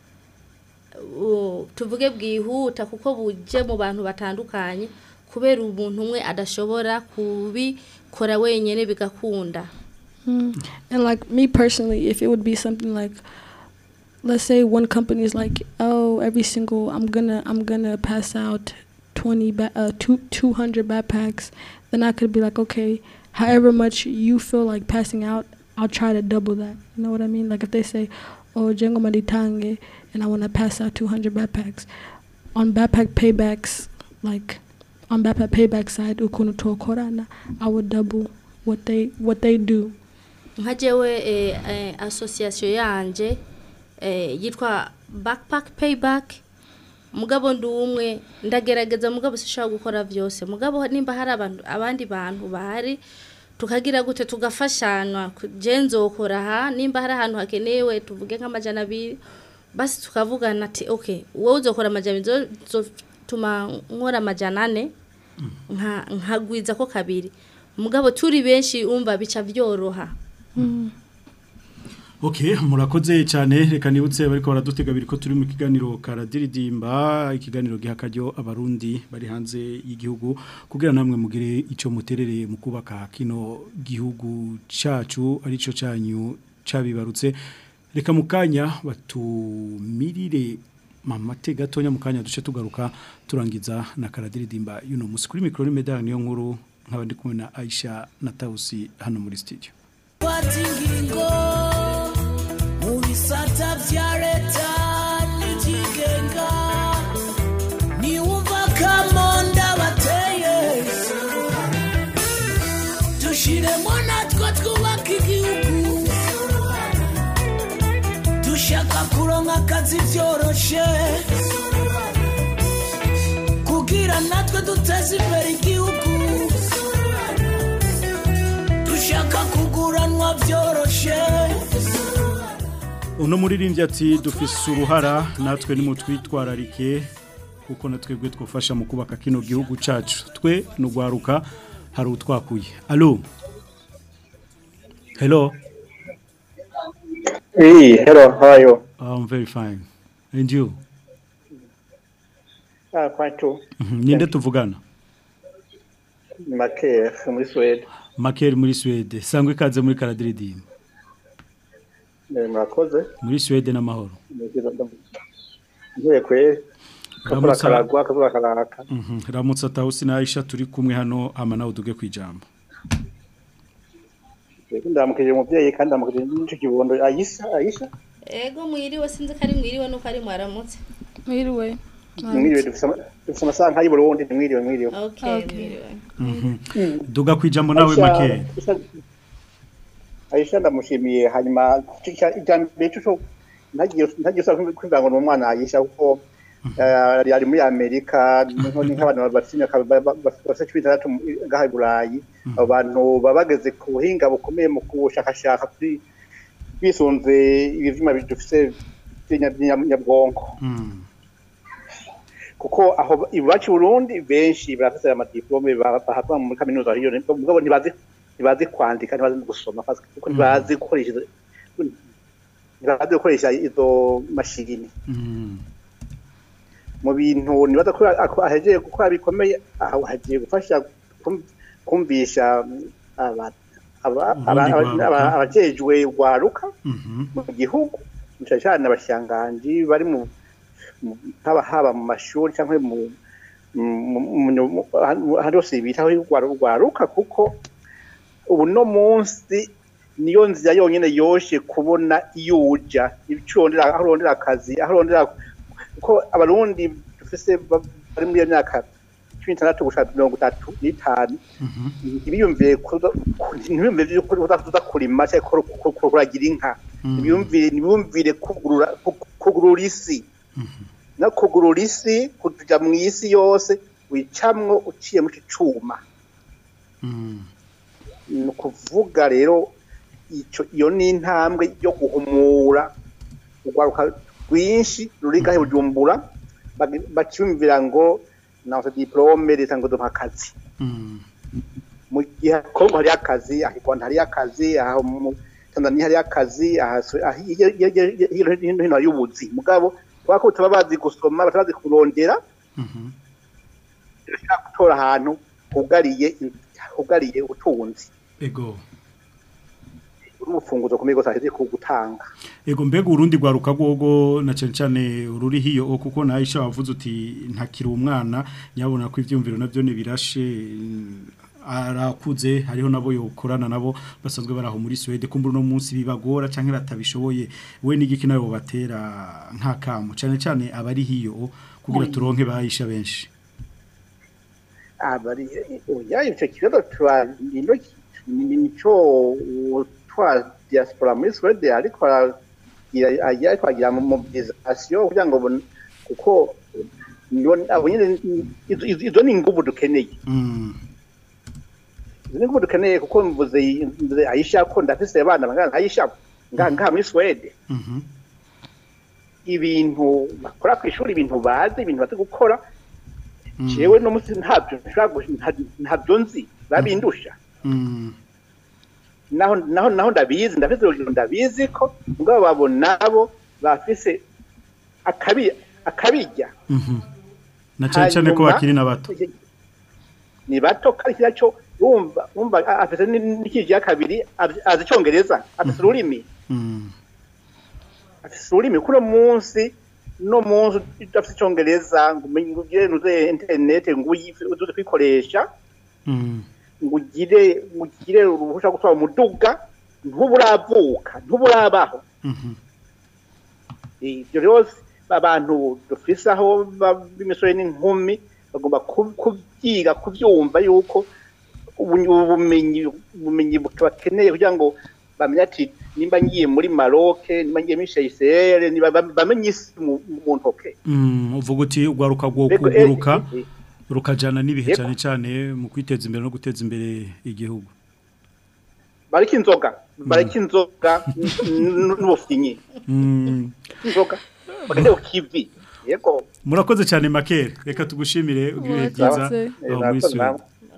u- tuvuge bwihuta kuko buje mu bantu batandukanye kubera umuntu umwe adashobora kubikora wenyine bigakunda Mm. And like me personally, if it would be something like, let's say one company is like, oh, every single I'm gonna I'm gonna pass out twenty ba- uh two two hundred backpacks, then I could be like, okay, however much you feel like passing out, I'll try to double that. You know what I mean? Like if they say, oh, Jengo Maritange, and I want to pass out two hundred backpacks, on backpack paybacks, like on backpack payback side, ukuntu tokorana, I would double what they what they do. nka jewe eh, eh, association yanje eh, yitwa backpack payback mugabo ndi umwe ndagerageza mugabo sishobora gukora byose mugabo nimba hari abantu abandi bantu bahari tukagira gute tugafashanywa ku- je nzokora aha nimba hari ahantu hakenewe tuvuge nk'amajana abiri basi tukavugana ati okay wowe uzokora amajana abiri nzotuma nkora amajana ane nka nkagwiza ko kabiri mugabo turi benshi umva bica byoroha Okay, murakoze cyane reka nibutse bariko baradutega biriko turi mu kiganiro karadiridimba ikiganiro gihakaryo abarundi bari hanze y'igihugu kugira namwe mugire ico muterere mu kubaka kino gihugu cacu arico canyu cabibarutse reka mukanya batumirire mamate gatonya mukanya duce tugaruka turangiza na karadiridimba yuno musi kuri mikro ni medani niyo nkuru nkaba ndi kumwe na Aisha na Tausi hano muri studio fata ingingo mu bisata bya leta n'ikigenga niwumva kamonda bateye dushiremo natwe twubaka igihugu dushaka kuronka akazi byoroshe kugira natwe duteze imbere igihugu dushaka kuguranwa byoroshe uno muririmbyi ati dufise uruhara natwe nimutwitwararike kuko natwebwe twufasha mu kubaka kino gihugu cacu twe nugwaruka hari utwakuye alo hello Hey, hello, how are you? I'm very fine and you Ah, quite too. Mhm, ninde tuvugana Maker muri Sweden. Makeri muri Swede sangwe ikaze muri karadiridimba Eh, Murakoze. muri Swede n'amahoro Ngiye kweri. Kavura Ramutsa. karagwa, kavura karaka. Mhm, ramutsa tawusi na Aisha turi kumwe hano ama nawe uduge kwijambo Ndamukije umuvyeyi kandi ndamukije n'ico kibondo Aisha, Aisha. ego mwiriwe sinzi ko ari mwiriwe nuko ari mwaramutse mwiriwe Mwiriwe dufise ama- dufise amasaha nk'ayi Burundi, mwiriwe mwiriwe. okay mwiriwe Mhm. duga kwijambo nawe Aisha- Makeri Aisha- Aisha ndamushimiye hanyuma ijambere cyo ntagiye ntagiye usaba kwivanga ngo ni umwana Aisha kuko eh, yari muri Amerika niho ni nk'abantu bafite bafite cumi n'itandatu ngaha i Burayi abo bantu baba bageze ku buhinga bukomeye mu kubushakashaka kuri bisunze ibyuma bidufise by'inyabwonko kuko aho iwacu i Burundi benshi barafite amadiplome bahava muri kaminuza hiyo mugabo ntibazi ntibazi kwandika ntibazi no gusoma kuko ntibazi gukoresha izo- ntibazi gukoresha izo mashini mu bintu nibaza ko ako ahejeje gukora bikomeye aho hagiye gufasha kum- kumvisha aba- aba- aba- Urundi aba- rwaruka. abajejwe rwaruka mu gihugu cyane cyane abashanganji bari mu mu- haba haba mu mashuri cyangwa mu mu- mu- mu- ahandi hose bitaho rwaru- rwaruka kuko ubu no munsi niyo nzira yonyine yoshe kubona iyo uja icyo urondera aho urondera akazi aho urondera kuko abarundi dufise ba- bari muri iyo myaka cumi n'itandatu gushaka mirongo itatu n'itanu ntibiyumvire kuza- ku- ntibiyumvire yuko uza kurima cyangwa ku- ku- ku- kuragira inka ntibiyumvire ntibiyumvire kugurura ku- kugurura isi no kugurura isi kuja mu isi yose wicamwo uciye mu cuma ni ukuvuga rero ico iyo ni intambwe yo guhumura urwaruka rwinshi ruri ngahe bujumbura bagi- bakiyumvira ngo nafite diplome leta ngo duha akazi mu gihe kongo hariyo akazi aha i rwanda hariyo akazi aha mu tanzania hariyo akazi aha Swe- aha hirya- hirya- hirya- hirya no hino hariyo ubuzi mugabo kubera ko bataba bazi gusoma bataba bazi kurondera birashobora gutora ahantu hugariye hugariye ubutunzi ego uri umufunguzo ukomeye rwose aheze ku gutanga Ego mbega urundi rwaruka rwogo na cyane cyane ururi hiyo o kuko na Aisha wavuze uti ntakiri umwana nyabona ko ivyumviro navyo ne birashe mm, arakuze hariho nabo yokorana nabo basanzwe baraho muri Swede kumbura no munsi bibagora canke batabishoboye we n'igiki nayo batera nka kamo cyane cyane abari hiyo kugira turonke bahisha benshi abari oya icyo kibazo tuba nino nico twa diaspora muri Swede ariko aragira ariko agira mu mobilisation kugira ngo bon- kuko nibo- abo nyene izo- izo izo ni inguvu dukeneye izo ni inguvu dukeneye kuko mvuze mvuze Aisha ko ndafise abana bangana Aisha ngaha ngaha muri Swede ibintu bakora ku ishuri ibintu bazi ibintu bazi gukora jewe no musi ntabyo nshobora gu- nta- ntabyo nzi babindusha naho naho naho ndabizi ndafise urugero ndabizi ko mugabo babo nabo bafise akabi akabijya na cyane cyane ko Hanyuma- bakiri na bato ni bato kandi kiriya cyo wumva wumva a- afise ni- n'ikiji ya kabiri azi azi icongereza afise ururimi afise ururimi kuno munsi no munsi udafise icongereza ngo umenye ngo ugire nuze internet ngo uyi- uze kwikoresha ngo ugire ngo ugire uruhusha rwo gutwara umuduga ntuburavuka ntuburabaho ibyo rero abantu dufise aho ba- b'imisore n'inkumi bagomba ku- kubyiga kubyumva yuko ubu- ubumenyi ubumenyi bakeneye kugira ngo bamenye ati nimba ngiye muri Maroc nimba ngiye muri Seychelles niba bam- bamenye isi mu mu ntoke Mm, uvuga uti ugwaruka rwo Ego, kuguruka eh, eh, rukajana n'ibihe Yego. cyane cyane mu kwiteza imbere no guteza imbere igihugu bareke inzoga bareke inzoga n- n'ubufinyi Mm. inzoga bagende ku kivi yego murakoze cyane makere reka tugushimire ubwihe bwiza Murakoze. aho muri Murakoze Sweden namwe.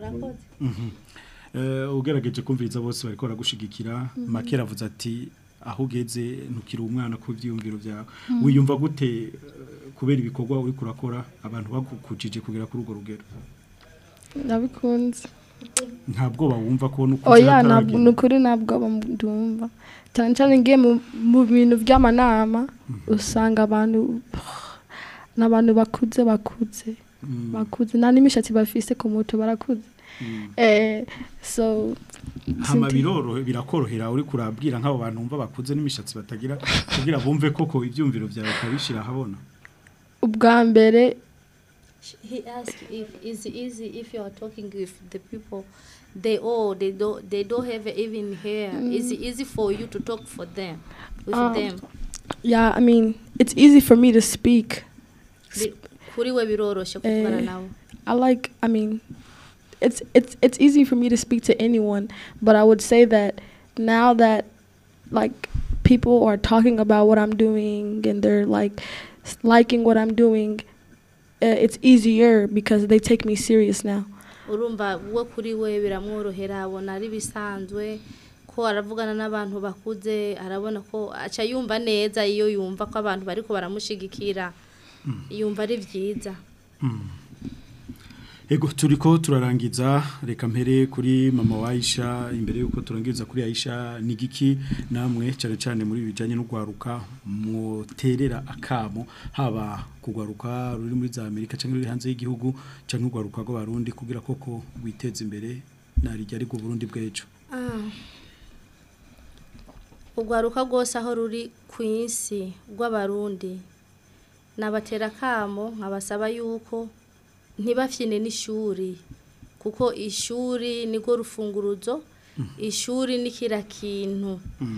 urakoze Mhm. Eh, ugerageje kumviriza bose bariko baragushigikira Mhm. makera avuze ati aho ugeze ntukiri umwana ku byiyumviro byawe Mhm. wiyumva gute eh, kubera ibikorwa uri kurakora abantu bagukujije kugera kuri urwo rugero ndabikunze nta bwoba wumva ko nuko oya ntabwo ni ukuri ntabwo ndumva cyane cyane ngiye mu- mu bintu by'amanama usanga abantu ni abantu bakuze bakuze bakuze nta n'imishatsi bafise ku mutwe barakuze eh so hama sinti- biroro birakorohera uri kurabwira nk'abo bantu bumva bakuze n'imishatsi batagira kugira bumve koko ibyumviro byawe ukabishira ahabona ubwa mbere He asked if it's easy if you are talking with the people, they all they don't they don't have even hair. Is it Mm. easy for you to talk for them with Um, them? yeah i mean it's easy for me to speak Bi- Kuri we biroroshe kuvugana Eh, nawe. I like I mean it's it's it's easy for me to speak to anyone, but I would say that now that like people are talking about what I'm doing and they're like s- liking what I'm doing, uh, it's easier because they take me serious now. urumva we kuri we biramworohera abona ari bisanzwe ko aravugana n'abantu bakuze arabona ko aca yumva neza iyo yumva ko abantu bariko baramushigikira yumva ari byiza Ego turiko turarangiza reka mpere kuri mama wa Aisha imbere yuko turangiza kuri Aisha nigiki namwe cyane cyane muri bijanye no gwaruka mwoterera akamo haba kugwaruka ruri muri za Amerika cyangwa ruri hanze y'igihugu cyangwa gwaruka rw'abarundi kugira koko witeze imbere narijya ari Burundi bw'ejo Ah. urwaruka rwose aho ruri ku isi rw'abarundi nabatera akamo nkabasaba yuko ntibafyine n'ishuri kuko ishuri nirwo rufunguruzo ishuri ni kira kintu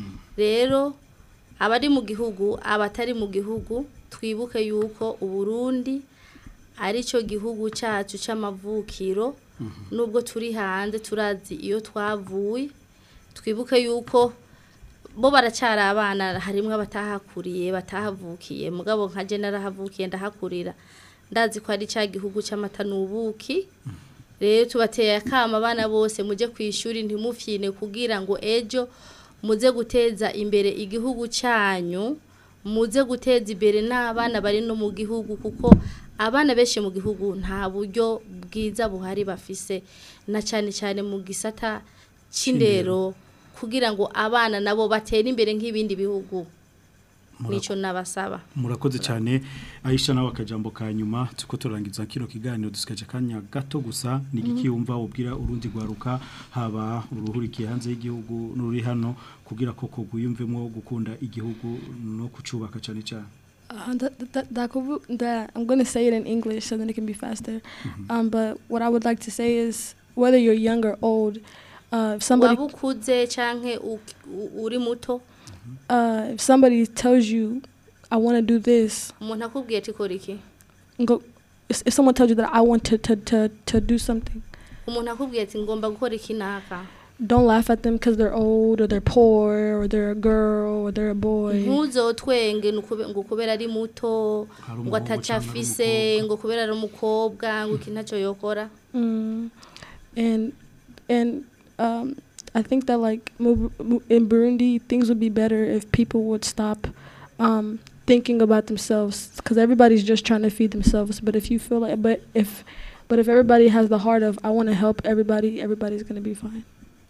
rero abari mu gihugu abatari mu gihugu twibuke yuko uburundi ari cyo gihugu cyacu cy'amavukiro nubwo turi hanze turazi iyo twavuye twibuke yuko bo baracyari abana harimo abatahakuriye batahavukiye mugabo nka je narahavukiye ndahakurira ndazi ko ari cya gihugu cy'amata n'ubuki rero tubateye akama abana bose mujye ku ishuri ntimufyine kugira ngo ejo muze guteza imbere igihugu cyanyu muze guteza imbere n'abana bari no mu gihugu kuko abana benshi mu gihugu nta buryo bwiza buhari bafise na cyane cyane mu gisata cy'indero kugira ngo abana nabo batere imbere nk'ibindi bihugu nicyo nabasaba murakoze cyane Aisha nawe akajambo ka nyuma tuko turangiza kino kiganiro dusigaje kanya gato gusa nigiki wumva ubwira urundi gwaruka haba uruhurikiye hanze y'igihugu n'uri hano kugira koko guyumvemo gukunda igihugu no kucubaka cyane cyane Uh, that, that, that, could- that I'm going to say it in English so then it can be faster. Um, but what I would like to say is whether you're young or old, uh, if somebody waba ukuze canke u- u- uri muto uh, if somebody tells you, I want to do this, umuntu akubwiye ati kora iki go. If, if someone tells you that I want to, to, to, to do something, umuntu akubwiye ati ngomba gukora iki naka don't laugh at them because they're old or they're poor or they're a girl or they're a boy. ntuzotwenge ni ukube- ngo kubera ari muto Hari ngo umuhungu ataca canke ari afise ngo kubera ari umukobwa ngo iki ntacyo yokora Mm. And and um, I think that like mu- mu- in Burundi, things would be better if people would stop um, thinking about themselves because everybody's just trying to feed themselves. But if you feel like, but if but if everybody has the heart of I want to help everybody, everybody's gonna be fine.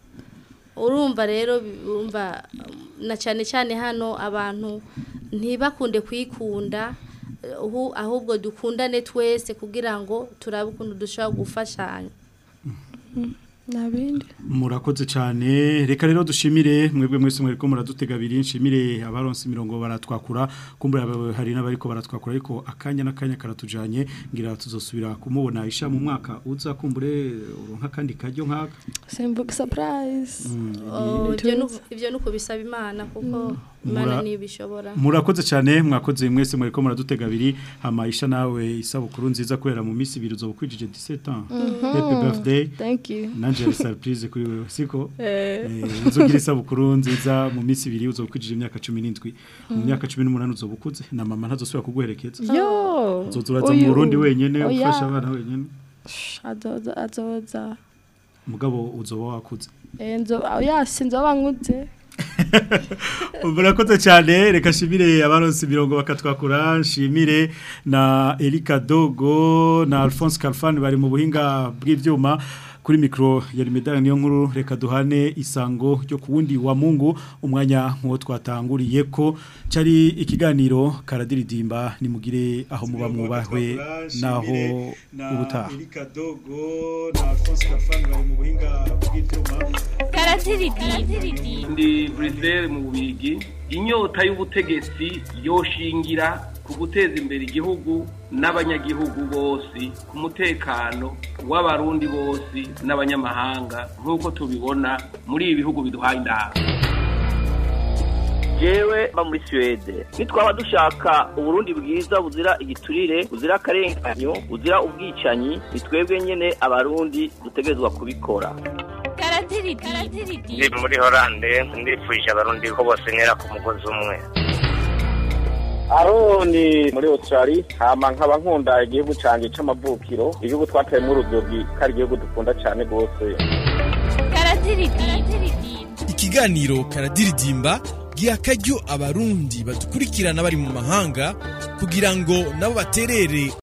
urumva rero bi- urumva um, na cyane cyane hano abantu ntibakunde kwikunda eh, ahu- ahubwo dukundane twese kugira ngo turabe ukuntu dushobora gufashanya Nabindi. murakoze cyane reka rero dushimire mwebwe mwese mwereko muradutega abiri nshimire abaronse imirongo baratwakura kumbura aba- hari n'abariko baratwakura ariko akanya n'akanya karatujanye ngira tuzosubira kumubona Aisha mu mwaka uza kumbure uronka kandi kajyo nkaka Same book surprise. Oh, Into ibyo it. nu- ibyo ni ukubisaba imana kuko Mura- imana ntibishobora murakoze cyane mwakoze mwese mwereko muradutega abiri hama Aisha nawe isabukuru nziza kubera mu minsi ibiri uzobukwijije 17 ans Mhm. happy birthday Thank you. nanje ari surprise kuri wewe siko Eh. Eh, uzogira isabukuru nziza mu minsi ibiri uzobukwijije imyaka 17 mu Mm. myaka 18 uzobukuze na mama ntazosubira kuguherekeza Yo. uzozuraza mu Uyu. Burundi wenyene Oya. ufasha abana wenyene Azoza, azoza. mugabo uzoba wakuze enzo yasinze abanguze murakoze cyane reka nshimire abaronse imirongo bakatwakura nshimire na Erika Dogo na Alphonse Kalfan bari mu buhinga bw'ivyuma kuri mikro ya Rimedana niyo nkuru reka duhane isango ryo kuwundi wa Mungu umwanya nkuwo twatanguriye ko cari ikiganiro karadiridimba nimugire aho muba mwubahwe naho ubutaha Erika Dogo na Alphonse Kalfan bari mu buhinga bw'ivyuma ndi Bruxelles mu bubigi inyota y'ubutegetsi yoshingira ku guteza imbere igihugu n'abanyagihugu bose ku mutekano w'abarundi bose n'abanyamahanga nk'uko tubibona muri ibi bihugu biduhaye indahabwo jewe ba muri Suède nitwaba dushaka uburundi bwiza buzira igiturire buzira akarenganyo buzira ubwicanyi nitwebwe nyene abarundi dutegerezwa kubikora ndi muri horande ndifuje abarundi ko bose ntera ku mugozi umwe aroni muri australia hama nkaba nkunda igihugu canje c'amavukiro igihugu twateyemwo urudogi ko ari igihugu dukunda cane rwose ikiganiro karadiridimba giha akaryo abarundi badukurikirana bari mu mahanga kugira ngo nabo baterere